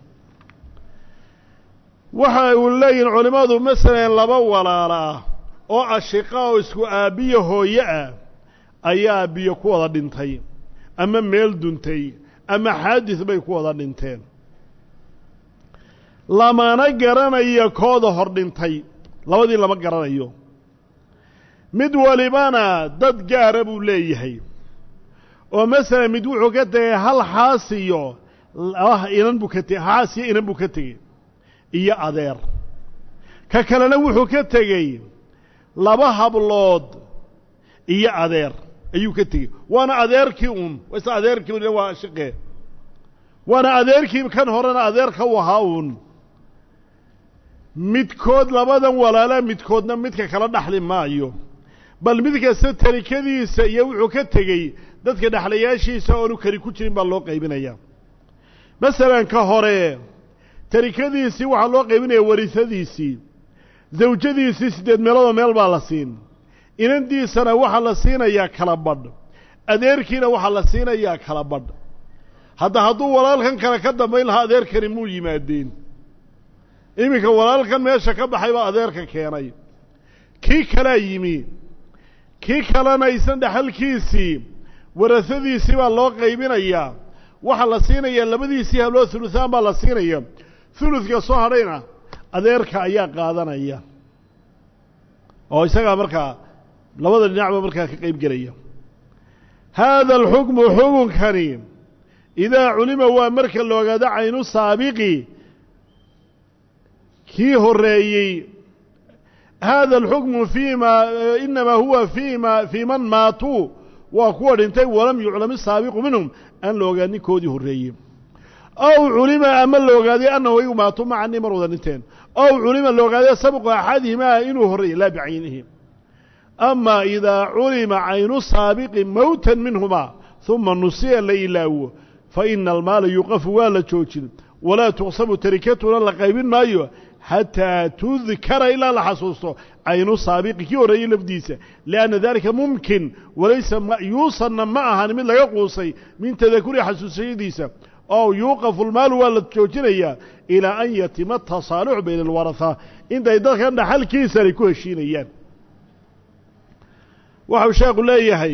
waxa uu leeyihin culimmadu masalan laba walaala ah oo ashiqa oo isku aabbiyo hooye ah ayaa biyo ku wada dhintay ama meel duntay ama xaadis bay ku wada dhinteen lamana garanayo kooda hor dhintay labadii lama garanayo mid walibana dad gaara buu leeyahay oo masalan mid wuxuu ka tegey hal xaasiyo inan buu ka tegey xaasiyo inan buu ka tegey iyo adeer ka kalena wuxuu ka tegey laba hablood iyo adeer ayuu ka tegey waana adeerkii uun isla adeerkii un waa shiqe waana adeerkii kan horena adeerka u ahaa uun midkood labadan walaala midkoodna midka kala dhaxli maayo bal mid kasta tarikadiisa iyo wuxuu ka tegey dadka dhexlayaashiisa oonu kari ku jirin baa loo qaybinaya masalan ka hore tarikadiisii waxaa loo qaybinaya warisadiisii zawjadiisii siddeed meeloodoo meel baa la siin inandiisana waxaa la siinayaa kala badh adeerkiina waxaa la siinayaa kala badh hadda hadduu walaalkan kale ka dambayn lahaa adeerkani muu yimaadeen iminka walaalkan meesha ka baxay baa adeerka keenay kii kalaa yimi kii kalena isan dhexalkiisii warasadiisii baa loo qaybinayaa waxaa la siinayaa labadiisii hablood huluhaan baa la siinaya huludka soo hadhayna adeerka ayaa qaadanaya oo isagaa markaa labada dhinacba markaa ka qayb gelaya haada alxukmu xukunkani idaa culima waa marka la ogaado caynu saabiqi kii horeeyey haada alxukmu fii ma inamaa huwa fii ma fii man maatuu waa kuwa dhintay walam yuclam isaabiqu minhum aan la ogaan ninkoodii horreeyey aw culima ama la ogaaday annahu igu maatuu macanii mar wada dhinteen aw culima la ogaaday sabqu axadihimaa inuu horreeyey laa bicaynihi ama idaa culima caynu saabiqi mowtan minhumaa uma nusiya la ilaawo fa ina almaala yuqafu waa la joojin walaa tuqsamu tarikatuna la qaybin maayo xataa tudkara ilaa la xasuusto caynu saabiqi kii horreeyey lafdiisa lianna dalika mumkin walaysa ma'yuusanna ma ahan mid laga quusay min tadakuri xasuusashadiisa ow yuuqafu lmaalu waa la joojinayaa ilaa an yatima atasaalux bayna alwarahaa intay dadkan dhaxalkiisani ku heshiinayaan waxau sheekhu leeyahay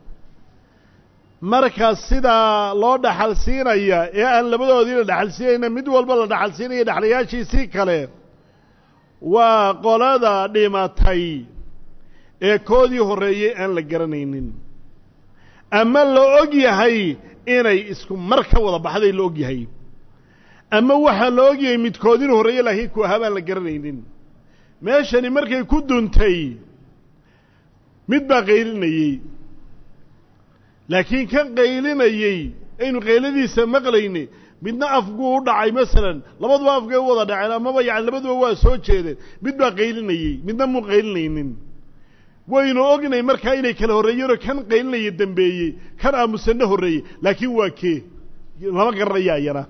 marka sidaa loo dhaxal siinaya ee aan labadoodiina dhaxal siinayna mid walba la dhaxal siinaya dhexlayaashiisii kale waa qolada dhimatay ee koodii horreeyey aan la garanaynin ama la og yahay inay isku mar ka wada baxday la og yahay ama waxaa la og yahay midkood inuu horreeye laakiin ku ahaa baan la garanaynin meeshani markay ku duntay mid baa qaylinayey laakiin kan qaylinayey aynu qayladiisa maqlayni midna afguu u dhacay masalan labaduba afgay u wada dhaceen amaba yani labaduba waa soo jeedeen mid baa qaylinayey midna muu qaylinaynin waynu ognay markaa inay kala horreeyeenoo kan qaylinaya dembeeyey kan aamusanna horreeyey laakiin waa kee lama garanaya ayana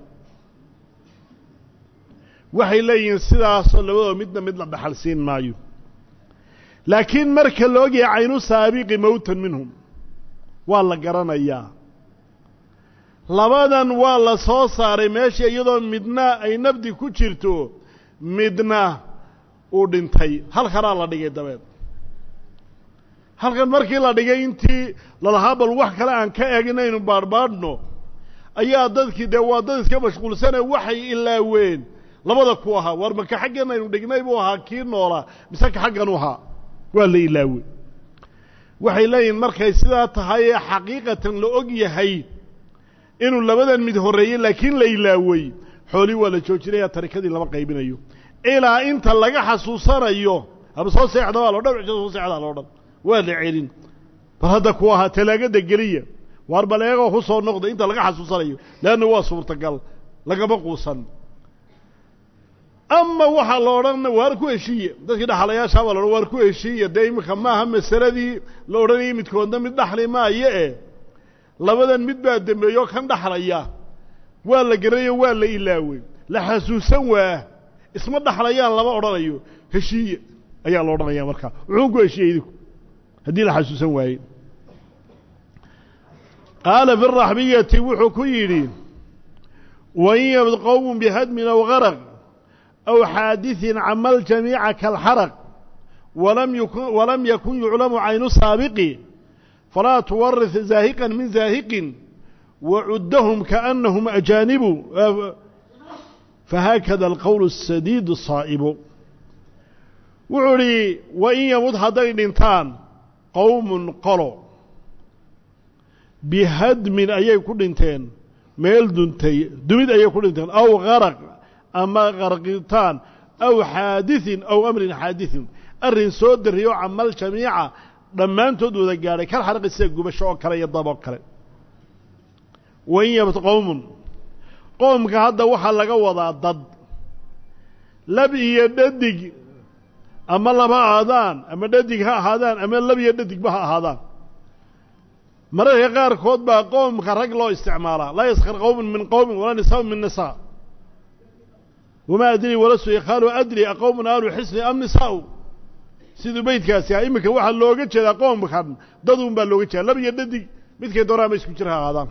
waxay leeyihiin sidaasoo labadoo midna mid la dhaxal siin maayo laakiin marka la ogyahay caynu saabiqi mowtan minhum waa la garanayaa labadan waa la soo saaray meesha iyadoo midna ay nabdi ku jirto midna uu dhintay halkanaa la dhigay dabeed halkan markii la dhigay intii lalahaa bal wax kale aan ka eeginaynu baadhbaadhno ayaa dadkii dee waa dad iska mashquulsane waxay ilaaween labada ku ahaa war maka xaggan aynu dhignay buu ahaa kii noolaa mise ka xaggan u ahaa waa la ilaawey waxay leeyihin markay sidaa tahay ee xaqiiqatan la og yahay inuu labadan mid horreeyey laakiin la ilaawey xoolii waa la joojinaya tarikadii lama qaybinayo ilaa inta laga xasuusanayo haba soo seexda waa loo dhan cisho soo seexdaa loo dhan waa la celin bal hadda ku ahaa talaagada geliya waar bal eegoo ku soo noqda inta laga xasuusanayo leanna waa suurtagal lagama quusan ama waxaa la odhan waar ku heshiiya dadkii dhaxlayaashaa baa la odhan waar ku heshiiya dee iminka maaha masaladii la odhanayay midkoodna mid dhaxli maayo e labadan mid baa dembeeyo kan dhaxlaya waa la garanayo waa la ilaawey la xasuusan waa isma dhaxlayaan lama odhanayo heshiiye ayaa la odhanaya markaa wuxuu ku heshiiyey idinku haddii la xasuusan waaye qaala fi raxbiyati wuxuu ku yidhi wain yabd qowm bihadmin aw garaq aw xaadiثin cama ljamiica kaalxaraq walam yakun yuclamu caynu saabiqi falaa tuwarih zaahiqan min zaahiqin wacuddahum kaأnahum ajaanibu fahaakada alqowl الsadiid الsaa'ibu wuxuu idhi wain yamud hadday dhintaan qowmun qolo bihadmin ayay ku dhinteen meel duntay dumid ayay ku dhinteen aw garaq ama qarqitaan aw xaadiثin aw amrin xaadiثin arrin soo dariyo camal jamiica dhammaantood wada gaadhay kal xaraqi sida gubasho oo kale iyo dab oo kale wain yabd qowmun qoomka hadda waxaa laga wadaa dad lab iyo dhadig ama lama ahaadaan ama dhadig ha ahaadaan ama lab iyo dhadigba ha ahaadaan mararka qaarkood baa qoomka rag loo isticmaalaa laa yaskar qowmun min qowmin walaa nisaa'un min nisaa wamaa adrii walasu ikhaalu adri aqowmun aalu xisni am nisaa'u siduu beydkaasi ah iminka waxaa looga jeedaa qoomkan daduun baa looga jeeda lab iyo dhadig midkay doonaa ma isku jir ha ahaadaan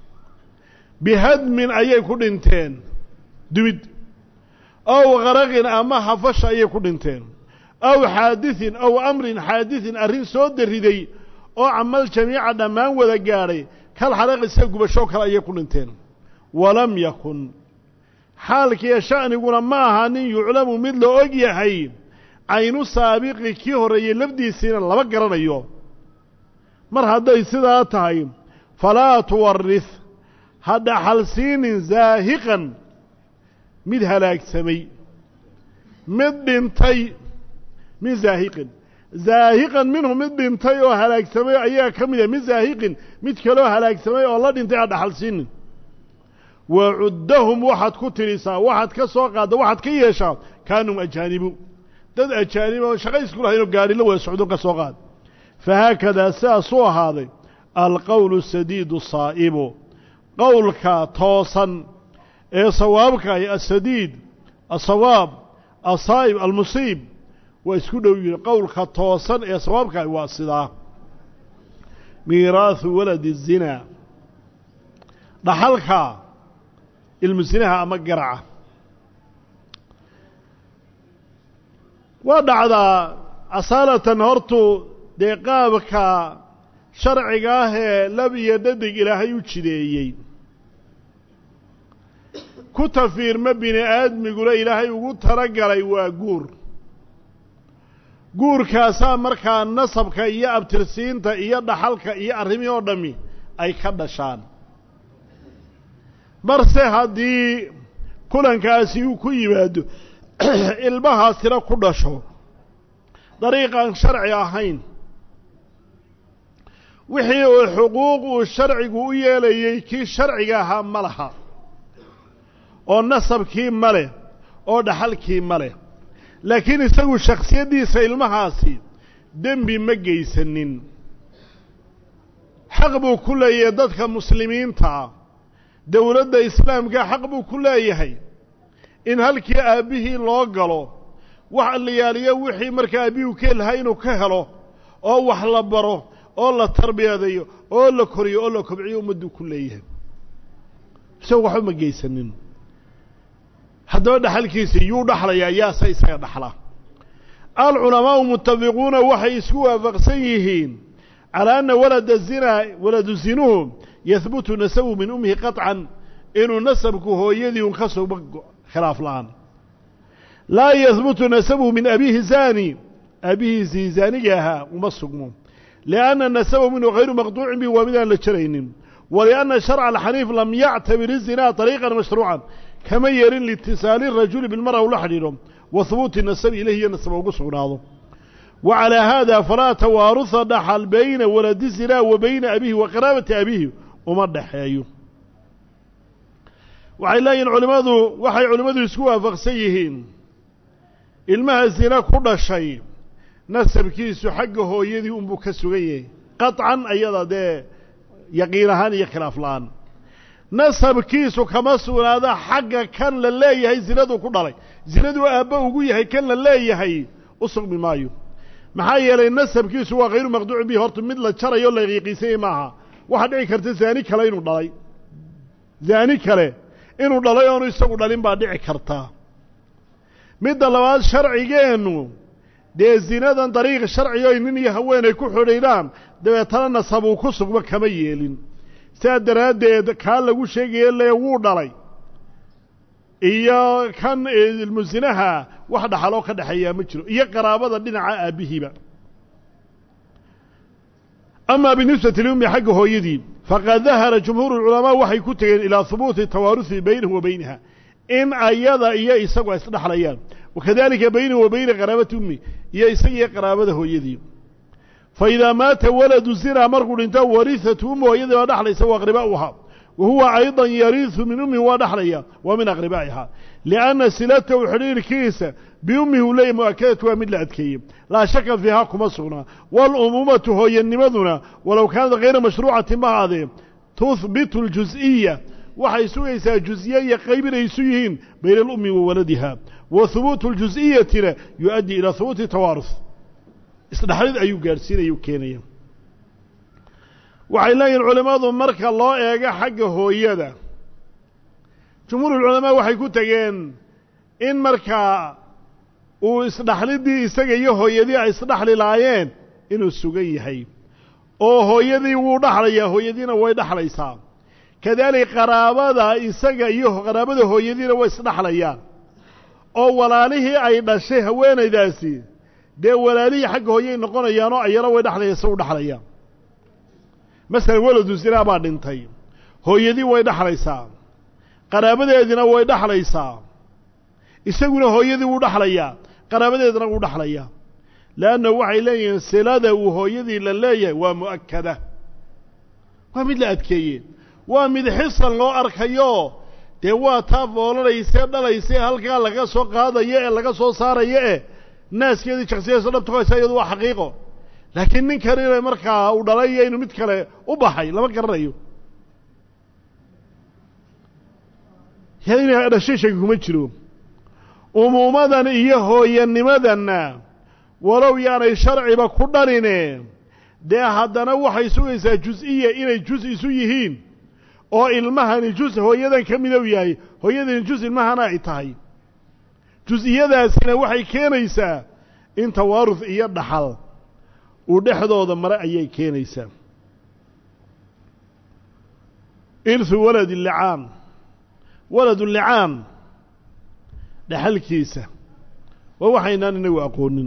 bihadmin ayay ku dhinteen dumid aw qaraqin ama hafasha ayay ku dhinteen aw xaadiثin aw amrin xaadiثin arrin soo dariday oo camal jamiica dhammaan wada gaadhay kal xaraqi sida gubashoo kale ayay ku dhinteen walam yakun xaalkiiyo sha'niguna ma aha nin yuclamu mid la og yahay caynu saabiqi kii horreeyey lafdiisiina lama garanayo mar hadday sidaa tahay falaa tuwarih ha dhaxalsiinin zaahiqan mid halaagsamay mid dhintay min zaahiqin zaahiqan minhu mid dhintay oo halaagsamay ayaa ka mid ah min zaahiqin mid kaloo halaagsamay oo la dhintay ha dhaxalsiinin wacuddahum waxaad ku tidhisaa waxaad ka soo qaadda waxaad ka yeeshaa kaanum ajaanibu dad ajaanib oo shaqa isku lahaynoo gaadhi la wada socdo ka soo qaad fahaakadaa sidaasuu ahaaday alqowlu sadiidu saa'ibu qowlka toosan ee sawaabka ay asadiid asawaab asaa'ib almusiib waa isku dhow yihin qowlka toosan ee sawaabkaay waa sidaa miiraahu waladi الzinaa dhaxalka ilmu sinaha ama garaca waa dhacdaa asaalatan hortu dee qaabka sharciga ah ee lab iyo dhadig ilaahay u jideeyey ku tafiirma bini aadmiguna ilaahay ugu talagalay waa guur guurkaasaa markaa nasabka iyo abtirsiinta iyo dhaxalka iyo arrimihii oo dhammi ay ka dhashaan marse haddii kulankaasi uu ku yimaado ilmahaasina ku dhasho dariiqaan sharci ahayn wixii uu xuquuq uu sharcigu u yeelayey kii sharciga ahaa ma laha oo nasabkii ma leh oo dhaxalkii ma leh laakiin isagu shaksiyaddiisa ilmahaasi dembi ma geysanin xaq buu ku leeyahay dadka muslimiintaa dowladda islaamka xaq buu ku leeyahay in halkii aabbihii loo galo wax liyaaliyo wixii markaa aabbihuu ka lahaa inuu ka helo oo wax la baro oo la tarbiyadeeyo oo la koriyo oo la kobciyo ummadduu ku leeyahay isagu waxba ma geysanin haddaba dhaxalkiisa yuu dhaxlayaa yaase isaga dhaxla alculamaau mutafiquuna waxay isku waafaqsan yihiin calaa anna walada zinaa waladu zinuhu yahbutu nasabu min ummihi qaطcan inuu nasabku hooyadii un ka sugmo khilaaf la-aan laa yahbutu nasabuhu min abiihi zaani aabihiisii zaaniga ahaa uma sugmo lianna nasabahu minhu hayru maqduucin bi waa midaan la jaraynin walianna sharca alxaniif lam yactabir izinaa طariiqan mashruucan kama yeelin liitisaali rajuli bilmara ula xidhiidho wa hubuuti nasabi ilayhi iyo nasaba ugu sugnaado wa calaa haada falaa tawaaruha dhaxal bayna waladi zinaa wa bayna abiihi wa qaraabati abiihi uma dhexeeyo waxay leeyihin culimmadu waxay culimmadu isku waafaqsan yihiin ilmaha zina ku dhashay nasabkiisu xagga hooyadii unbuu ka sugan yahay qaطcan ayada dee yaqiin ahaan iyo khilaaf la-aan nasabkiisu kama sugnaada xagga kan la leeyahay zinaduu ku dhalay zinaduu aabba ugu yahay kan la leeyahay u sugmi maayo maxaa yeelay nasabkiisu waa hayru maqduucin bihi horta mid la jarayo la yaqiinsanyay maaha waxaa dhici karta zaani kale inuu dhalay zaani kale inuu dhalay oonu isagu dhalin baa dhici kartaa midda labaad sharcigeennu dee zinadan dariiq sharciga oy nin iyo haweenay ku xidhiidhaan dabeetana nasabuu ku sugmo kama yeelin sidaa daraaddeed kaa lagu sheegaya le wuu dhalay iyo kan ilmusinaha wax dhaxaloo ka dhexeeyaa ma jiro iyo qaraabada dhinaca aabbihiiba amaa binisbati liummi xagga hooyadii faqad dahara jumhuuru lculamaa waxay ku tegeen ilaa hubuuti tawaaruhi baynahu wa baynaha in ayada iyo isagu ay isdhexlayaan wakadalika baynahu wa bayna qaraabati ummi iyo isagiiyo qaraabada hooyadii fa idaa maata waladu zinaa markuu dhinto warihatu ummu hooyadii baa dhexlaysa wa aqribaa'uhaa wa huwa aydan yariisu min ummihi waa dhexlaya wa min aqribaa'ihaa lianna silatahu xidhiirkiisa biummihi uu leeyay mu'akadatu waa mid la adkeeyey laa shaka fiihaa kuma sugnaa waalumuumatu hooyanimaduna walow kaanat hayra mashruucatin ma haadee tuhbitu اljus'iya waxay sugaysaa jus'iye iyo qayb inay isu yihiin bayna alummi wa waladiha wa hubuutu اljus'iyatina yu-addii ilaa hubuuti tawaarus isdhexlid ayuu gaadhsiinaya u keenaya waxay leeyihin culimmadu marka loo eego xagga hooyada jumhuurulculamaa waxay ku tegeen in markaa uu isdhaxlidii isaga iyo hooyadii ay isdhaxli laayeen inuu sugan yahay oo hooyadii wuu dhaxlayaa hooyadiina way dhaxlaysaa kadalik qaraabada isaga iyo qaraabada hooyadiina way isdhaxlayaan oo walaalihii ay dhashay haweenaydaasi dee walaalihii xagga hooyay noqonayaanoo ayana way dhexlaya se u dhexlayaan masalan weladu zinaa baa dhintay hooyadii way dhexlaysaa qaraabadeedina way dhexlaysaa isaguna hooyadii wuu dhexlayaa qaraabadeedina wuu dhexlayaa leanna waxay leeyihiin silada uu hooyadii la leeyahay waa mu'akada waa mid la adkeeye waa mid xisan loo arkayo dee waa taa foolanaysee dhalaysee halkaa laga soo qaadayo ee laga soo saarayo e naaskeedii shaksiyadiisa dhabta ku haysa iyadu waa xaqiiqo laakiin ninkan inay markaa uu dhalay iyo inuu mid kale u baxay lama garanayo ina dhashay shaki kuma jiro umuumadan iyo hooyanimadanna walow yaanay sharciba ku dhaline dee haddana waxay sugaysaa jus-iya inay jus isu yihiin oo ilmahani jus hooyadan ka midow yahay hooyadani jus ilmahana ay tahay jus-iyadaasina waxay keenaysaa in tawaaruf iyo dhaxal uu dhexdooda mare ayay keenaysaa irhu waladi licaan waladu licaan dhexalkiisa waa waxaynaan inagu aqoonin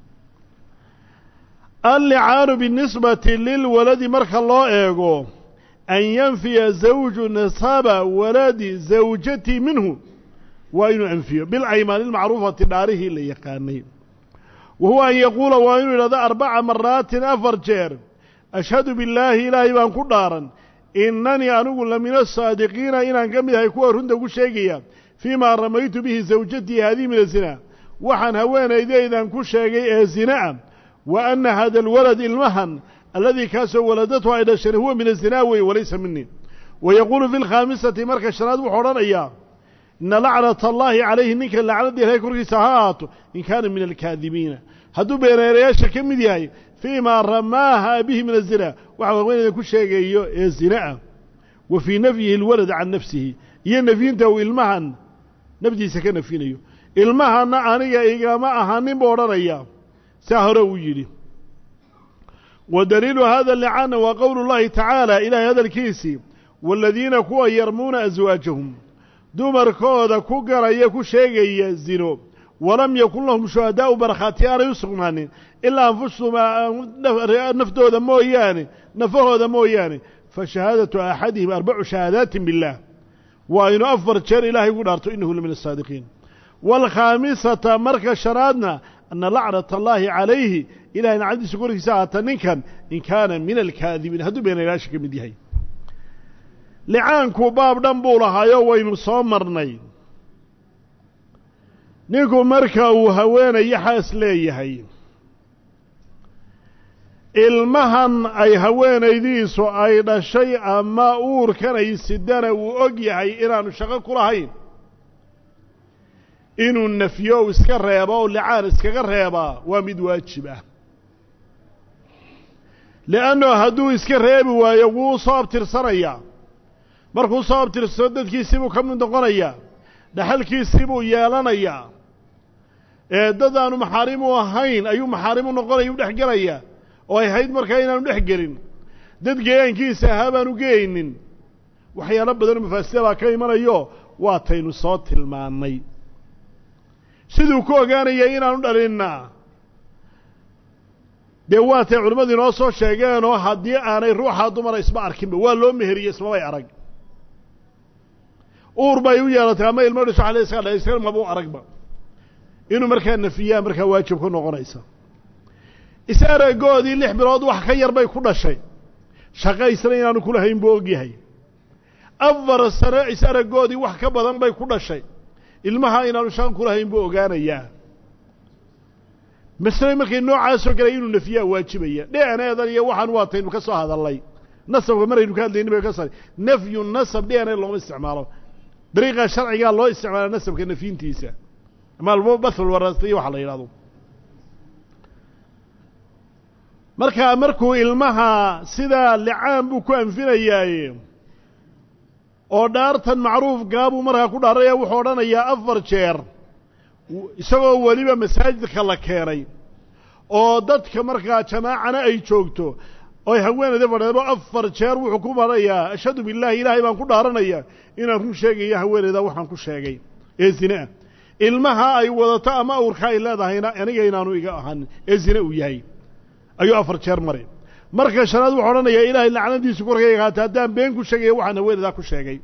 allicaanu binisbati lilwaladi marka loo eego an yanfiya zawju nasaba waladi zawjati minhu waa inuu anfiyo bilcaymaani lmacruufati dhaarihii la yaqaanay wa huwa an yaquula waa inuu yidhahdo arbaca maraatin afar jeer ashhadu billaahi ilaahay baan ku dhaaran inanii anigu la min asaadiqiina inaan ka mid ahay kuwa runta ku sheegaya fii maa ramaytu bihi zawjatii haadihi min azina waxaan haweenaydaydan ku sheegay ee zina'a wa anna hada alwalad ilmahan alladii kaasoo waladatu ay dhasheen huwa min azinaa wey walaysa minii wa yaquulu fi lkhaamisati marka shanaad wuxuu odhanayaa ina lacnata allaahi calayhi ninka lacnadii ilahay korkiisa ha ahaato in kaana min alkaadibiina hadduu beeneerayaasha ka mid yahay fii maa ramaaha bihi min azina waxa haweenaydan ku sheegayo ee zina'a wa fii nafyihi alwalad can nafsihi iyo nafyinta uu ilmahan nafdiisa ka nafyinayo ilmahanna aniga igama ahanin buu odhanaya saa hore uu yidhi wa daliilu hada licaana waa qowlu llahi tacaala ilaahay hadalkiisii waaladiina kuwa yarmuuna aswaajahum dumarkooda ku garaya ku sheegaya zino walam yakun lahum shuhadaa'u markhaati aanay u sugnaanin ilaa anfusahum naftooda mooyaane nafahooda mooyaane fa shahaadatu axadihim arbacu shahaadaatin biاllah waa inu afar jeer ilaahay ugu dhaarto inahu la min asaadiqiin waalkhaamisata marka shanaadna ana lacnata allaahi calayhi ilahay nacadiisa korkiisa ahaata ninkan in kaana min alkaadibiin hadduu beenaylaasha ka mid yahay licaanku baab dhan buu lahaayo waynu soo marnay ninku marka uu haweenayo xaas leeyahay ilmahan ay haweenaydiisu ay dhashay ama uurkan ay sidana uu og yahay inaanu shaqo ku lahayn inuu nafyo u iska reebo oo licaan iskaga reebaa waa mid waajib ah li'anno hadduu iska reebi waayo wuu soo abtirsanayaa markuu soo abtirsado dadkiisii buu ka mid noqonayaa dhaxalkiisii buu yeelanayaa ee dad aanu maxaarim u ahayn ayuu maxaarim u noqonaya u dhex gelayaa oo ay hayd markaa inaanu dhex gelin dad geeyaankiisa ahaa baanu geeynin waxyaalo badanoo mafaasida baa ka imanayo waa taynu soo tilmaannay siduu ku ogaanaya inaanu dhalinna dee waatay culimmadu inoo soo sheegeenoo haddii aanay ruuxaa dumara isma arkinba waa loo meheriye ismabay arag uur bay u yeelatay ama ilmo dhiso ale iska dha iska mabuu aragba inuu markaa nafiyaa markaa waajib ku noqonaysa is aragoodii lix bilood wax ka yar bay ku dhashay shaqo isna inaanu kulahayn buu og yahay afar sano is aragoodii wax ka badan bay ku dhashay ilmaha inaanu shaqo kulahayn buu ogaanayaa masle markay noocaasoo galay inuu nafiyaa waajibaya dheaneedan iyo waxaan waataynu ka soo hadalnay nasabka maraynu ka hadlayni bay ka sa nafyu nasab dheane looma isticmaalo dariiqa sharcigaa loo isticmaala nasabka nafyintiisa ama bathul warasta iyo waxa la yidhahdo markaa markuu ilmaha sidaa licaan buu ku anfinayaaye oo dhaartan macruufkaabuu markaa ku dhaaraya wuxuu odhanayaa afar jeer isagoo weliba masaajidka la keenay oo dadka markaa jamaacana ay joogto oy haweenayda fadheebo afar jeer wuxuu ku marayaa ashhadu billahi ilaahay baan ku dhaaranaya inaan run sheegayo haweenayda waxaan ku sheegay ee zine ah ilmaha ay wadato ama awrka ay leedahayna aniga inaanu iga ahanin ee zine uu yahay ayuu afar jeer maray marka shanaad wuxuu odhanayaa ilaahay lacnadiisu korkayga haata haddaan been ku sheegaya waxaan haweenaydaa ku sheegay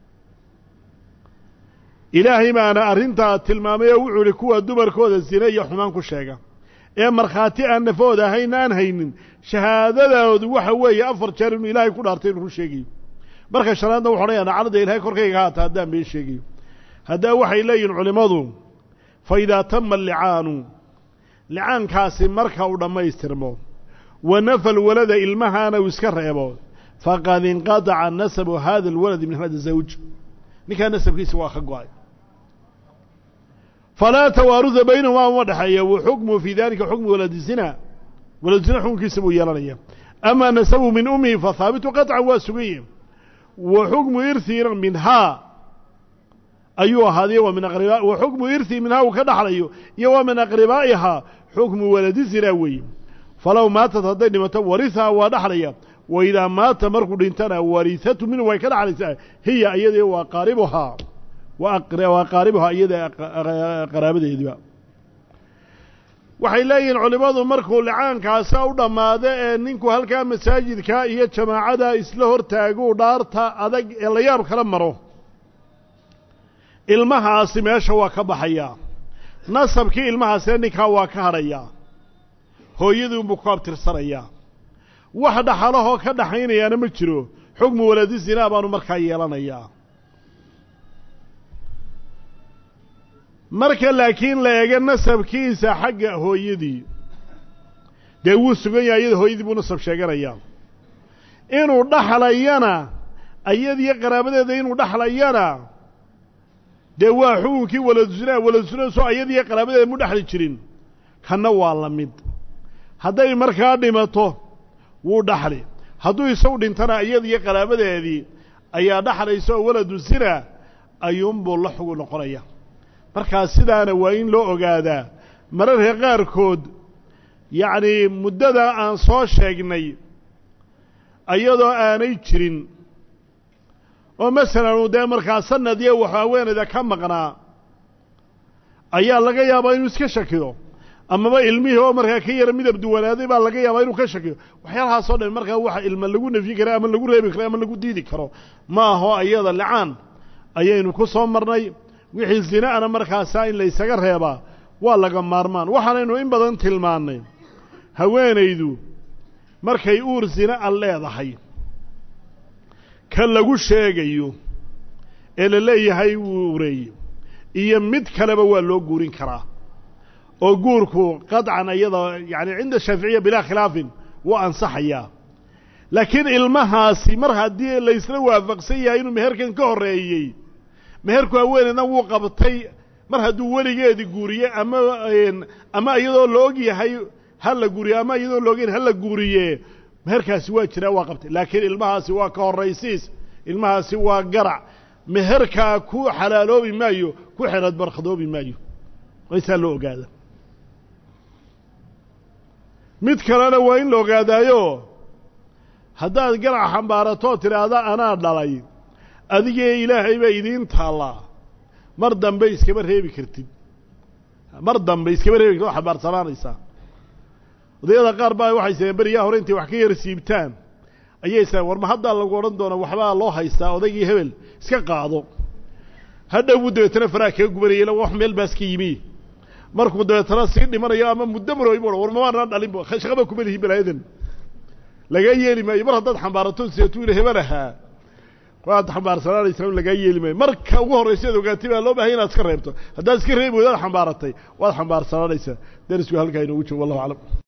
ilaahay baana arrintaa tilmaamay oo wuxuu ihi kuwa dumarkooda zine iyo xumaan ku sheega ee markhaati aan nafooda ahayn aan haynin shahaadadoodu waxa weeye afar jeer inuu ilaahay ku dhaartay inuu run sheegayo marka shanaadna wuxu odhanaya nacnada ilaahay korkayga haata haddaan been sheegayo haddaa waxay leeyihin culimmadu fa idaa tama allicaanu licaankaasi marka uu dhammaystirmo wa nafa alwalada ilmahaana uu iska reebo faqad inqadaca nasabu hada alwaladi min hada zawj ninkaa nasabkiisa waa ka go-ay falaa tawaaruda baynahuma uma dhexeeya wa xukmuhu fii dalika xukmu waladi zina waladu zina xukunkiisa buu yeelanaya amaa nasabu min umihi fa haabitu qaطcan waa sugaye wa xukmu irhiina minhaa ayuu ahaaday wa min aqriba wa xukmu irhi minhaa uu ka dhaxlayo iyo wa min aqribaa'ihaa xukmu waladi zina weeye falow maatat hadday dhimato warihaa waa dhaxlaya wa idaa maata markuu dhintana warihatu minhu way ka dhaxlaysaa hiya iyadii waa qaaribuhaa waa qaaribuhaa iyada qaraabadeediba waxay leeyihiin culimmadu markuu licaankaasa u dhammaado ee ninku halkaa masaajidka iyo jamaacada isla hortaaguu dhaarta adag ee la yaab kala maro ilmahaasi meesha waa ka baxayaa nasabkii ilmahaasina ninkaa waa ka hadhayaa hooyadiinbuu ku abtirsanayaa wax dhaxalahoo ka dhaxaynayaana ma jiro xukmu waladi zinaa baanu markaa yeelanayaa marka laakiin la eego nasabkiisa xagga hooyadii dee wuu sugan yahay iyada hooyadii buu nasab sheeganayaa inuu dhaxlayana ayadiyo qaraabadeeda inuu dhaxlayana dee waa xukunkii waladusina waladusinaso ayadiyo qaraabadeeda mu dhexli jirin kanna waa la mid hadday markaa dhimato wuu dhaxli hadduu isagu dhintana iyadiyo qaraabadeedii ayaa dhaxlaysa oo waladu zina ayuunbuu la xugu noqonaya markaa sidaana waa in loo ogaadaa mararka qaarkood yacnii muddada aan soo sheegnay iyadoo aanay jirin oo masalan uu dee markaa sanad iyo wax haweenayda ka maqnaa ayaa laga yaabaa inuu iska shakiyo amaba ilmihii oo markaa ka yara midab duwanaaday baa laga yaabaa inuu ka shakiyo waxyaalahaasoo dhan markaa waxa ilma lagu nafyi kara ama lagu reebi karo ama lagu diidi karo ma aho iyada licaan ayaynu ku soo marnay wixii zina-ana markaasaa in laysaga reebaa waa laga maarmaan waxaanaynu in badan tilmaannay haweenaydu markay uur zina a leedahay ka lagu sheegayo ee la leeyahay wuu ureeye iyo mid kaleba waa loo guurin karaa oo guurku qadcan iyada yacani cinda shaaficiya bilaa khilaafin wuu ansaxayaa laakiin ilmahaasi mar haddii laysla waafaqsan yahay inuu meherkan ka horreeyey meherku haweeneydna wuu qabtay mar hadduu weligeedi guuriye ama ama iyadoo la og yahay ha la guuriye ama iyadoo la ogyahay ha la guuriye meherkaasi waa jiraa waa qabtay laakiin ilmahaasi waa ka horraysiis ilmahaasi waa garac meherkaa ku xalaaloobi maayo ku xelad barkhadoobi maayo waysaa loo ogaada mid kalena waa in la ogaadaayo haddaad garac xambaaratooo tidhaahda anaa dhalay adigee ilaahay baa idiin taallaa mar dambe iskama reebi kartid mar dambe iskama reebi kartid oo xambaarsanaanaysaa odayada qaar baa waxay saeen beriyaa hore intay wax ka yar siibtaan ayay saeen war ma haddaa lagu odhan doona waxbaa loo haystaa odaygii hebel iska qaado hadhow buu dabeetana faraha kaga gubanayay ila wax meel baas ka yimi markuu dabeetana sii dhimanayo ama muddo marooy bu war mamaanaan dhalinba shaqaba kuma lihi balaayadan lagaa yeeli maayo mar haddaad xambaarato seetuu ila hebel ahaa waad xambaarsanaanaysaa lagaa yeeli maayo marka ugu horraysa ad ogaatay baa loo bahay inaad iska reebto haddaad iska reebi weydaad xambaaratay waad xambaarsanaanaysaa darisku halkaa inoogu joogo wallahu aclam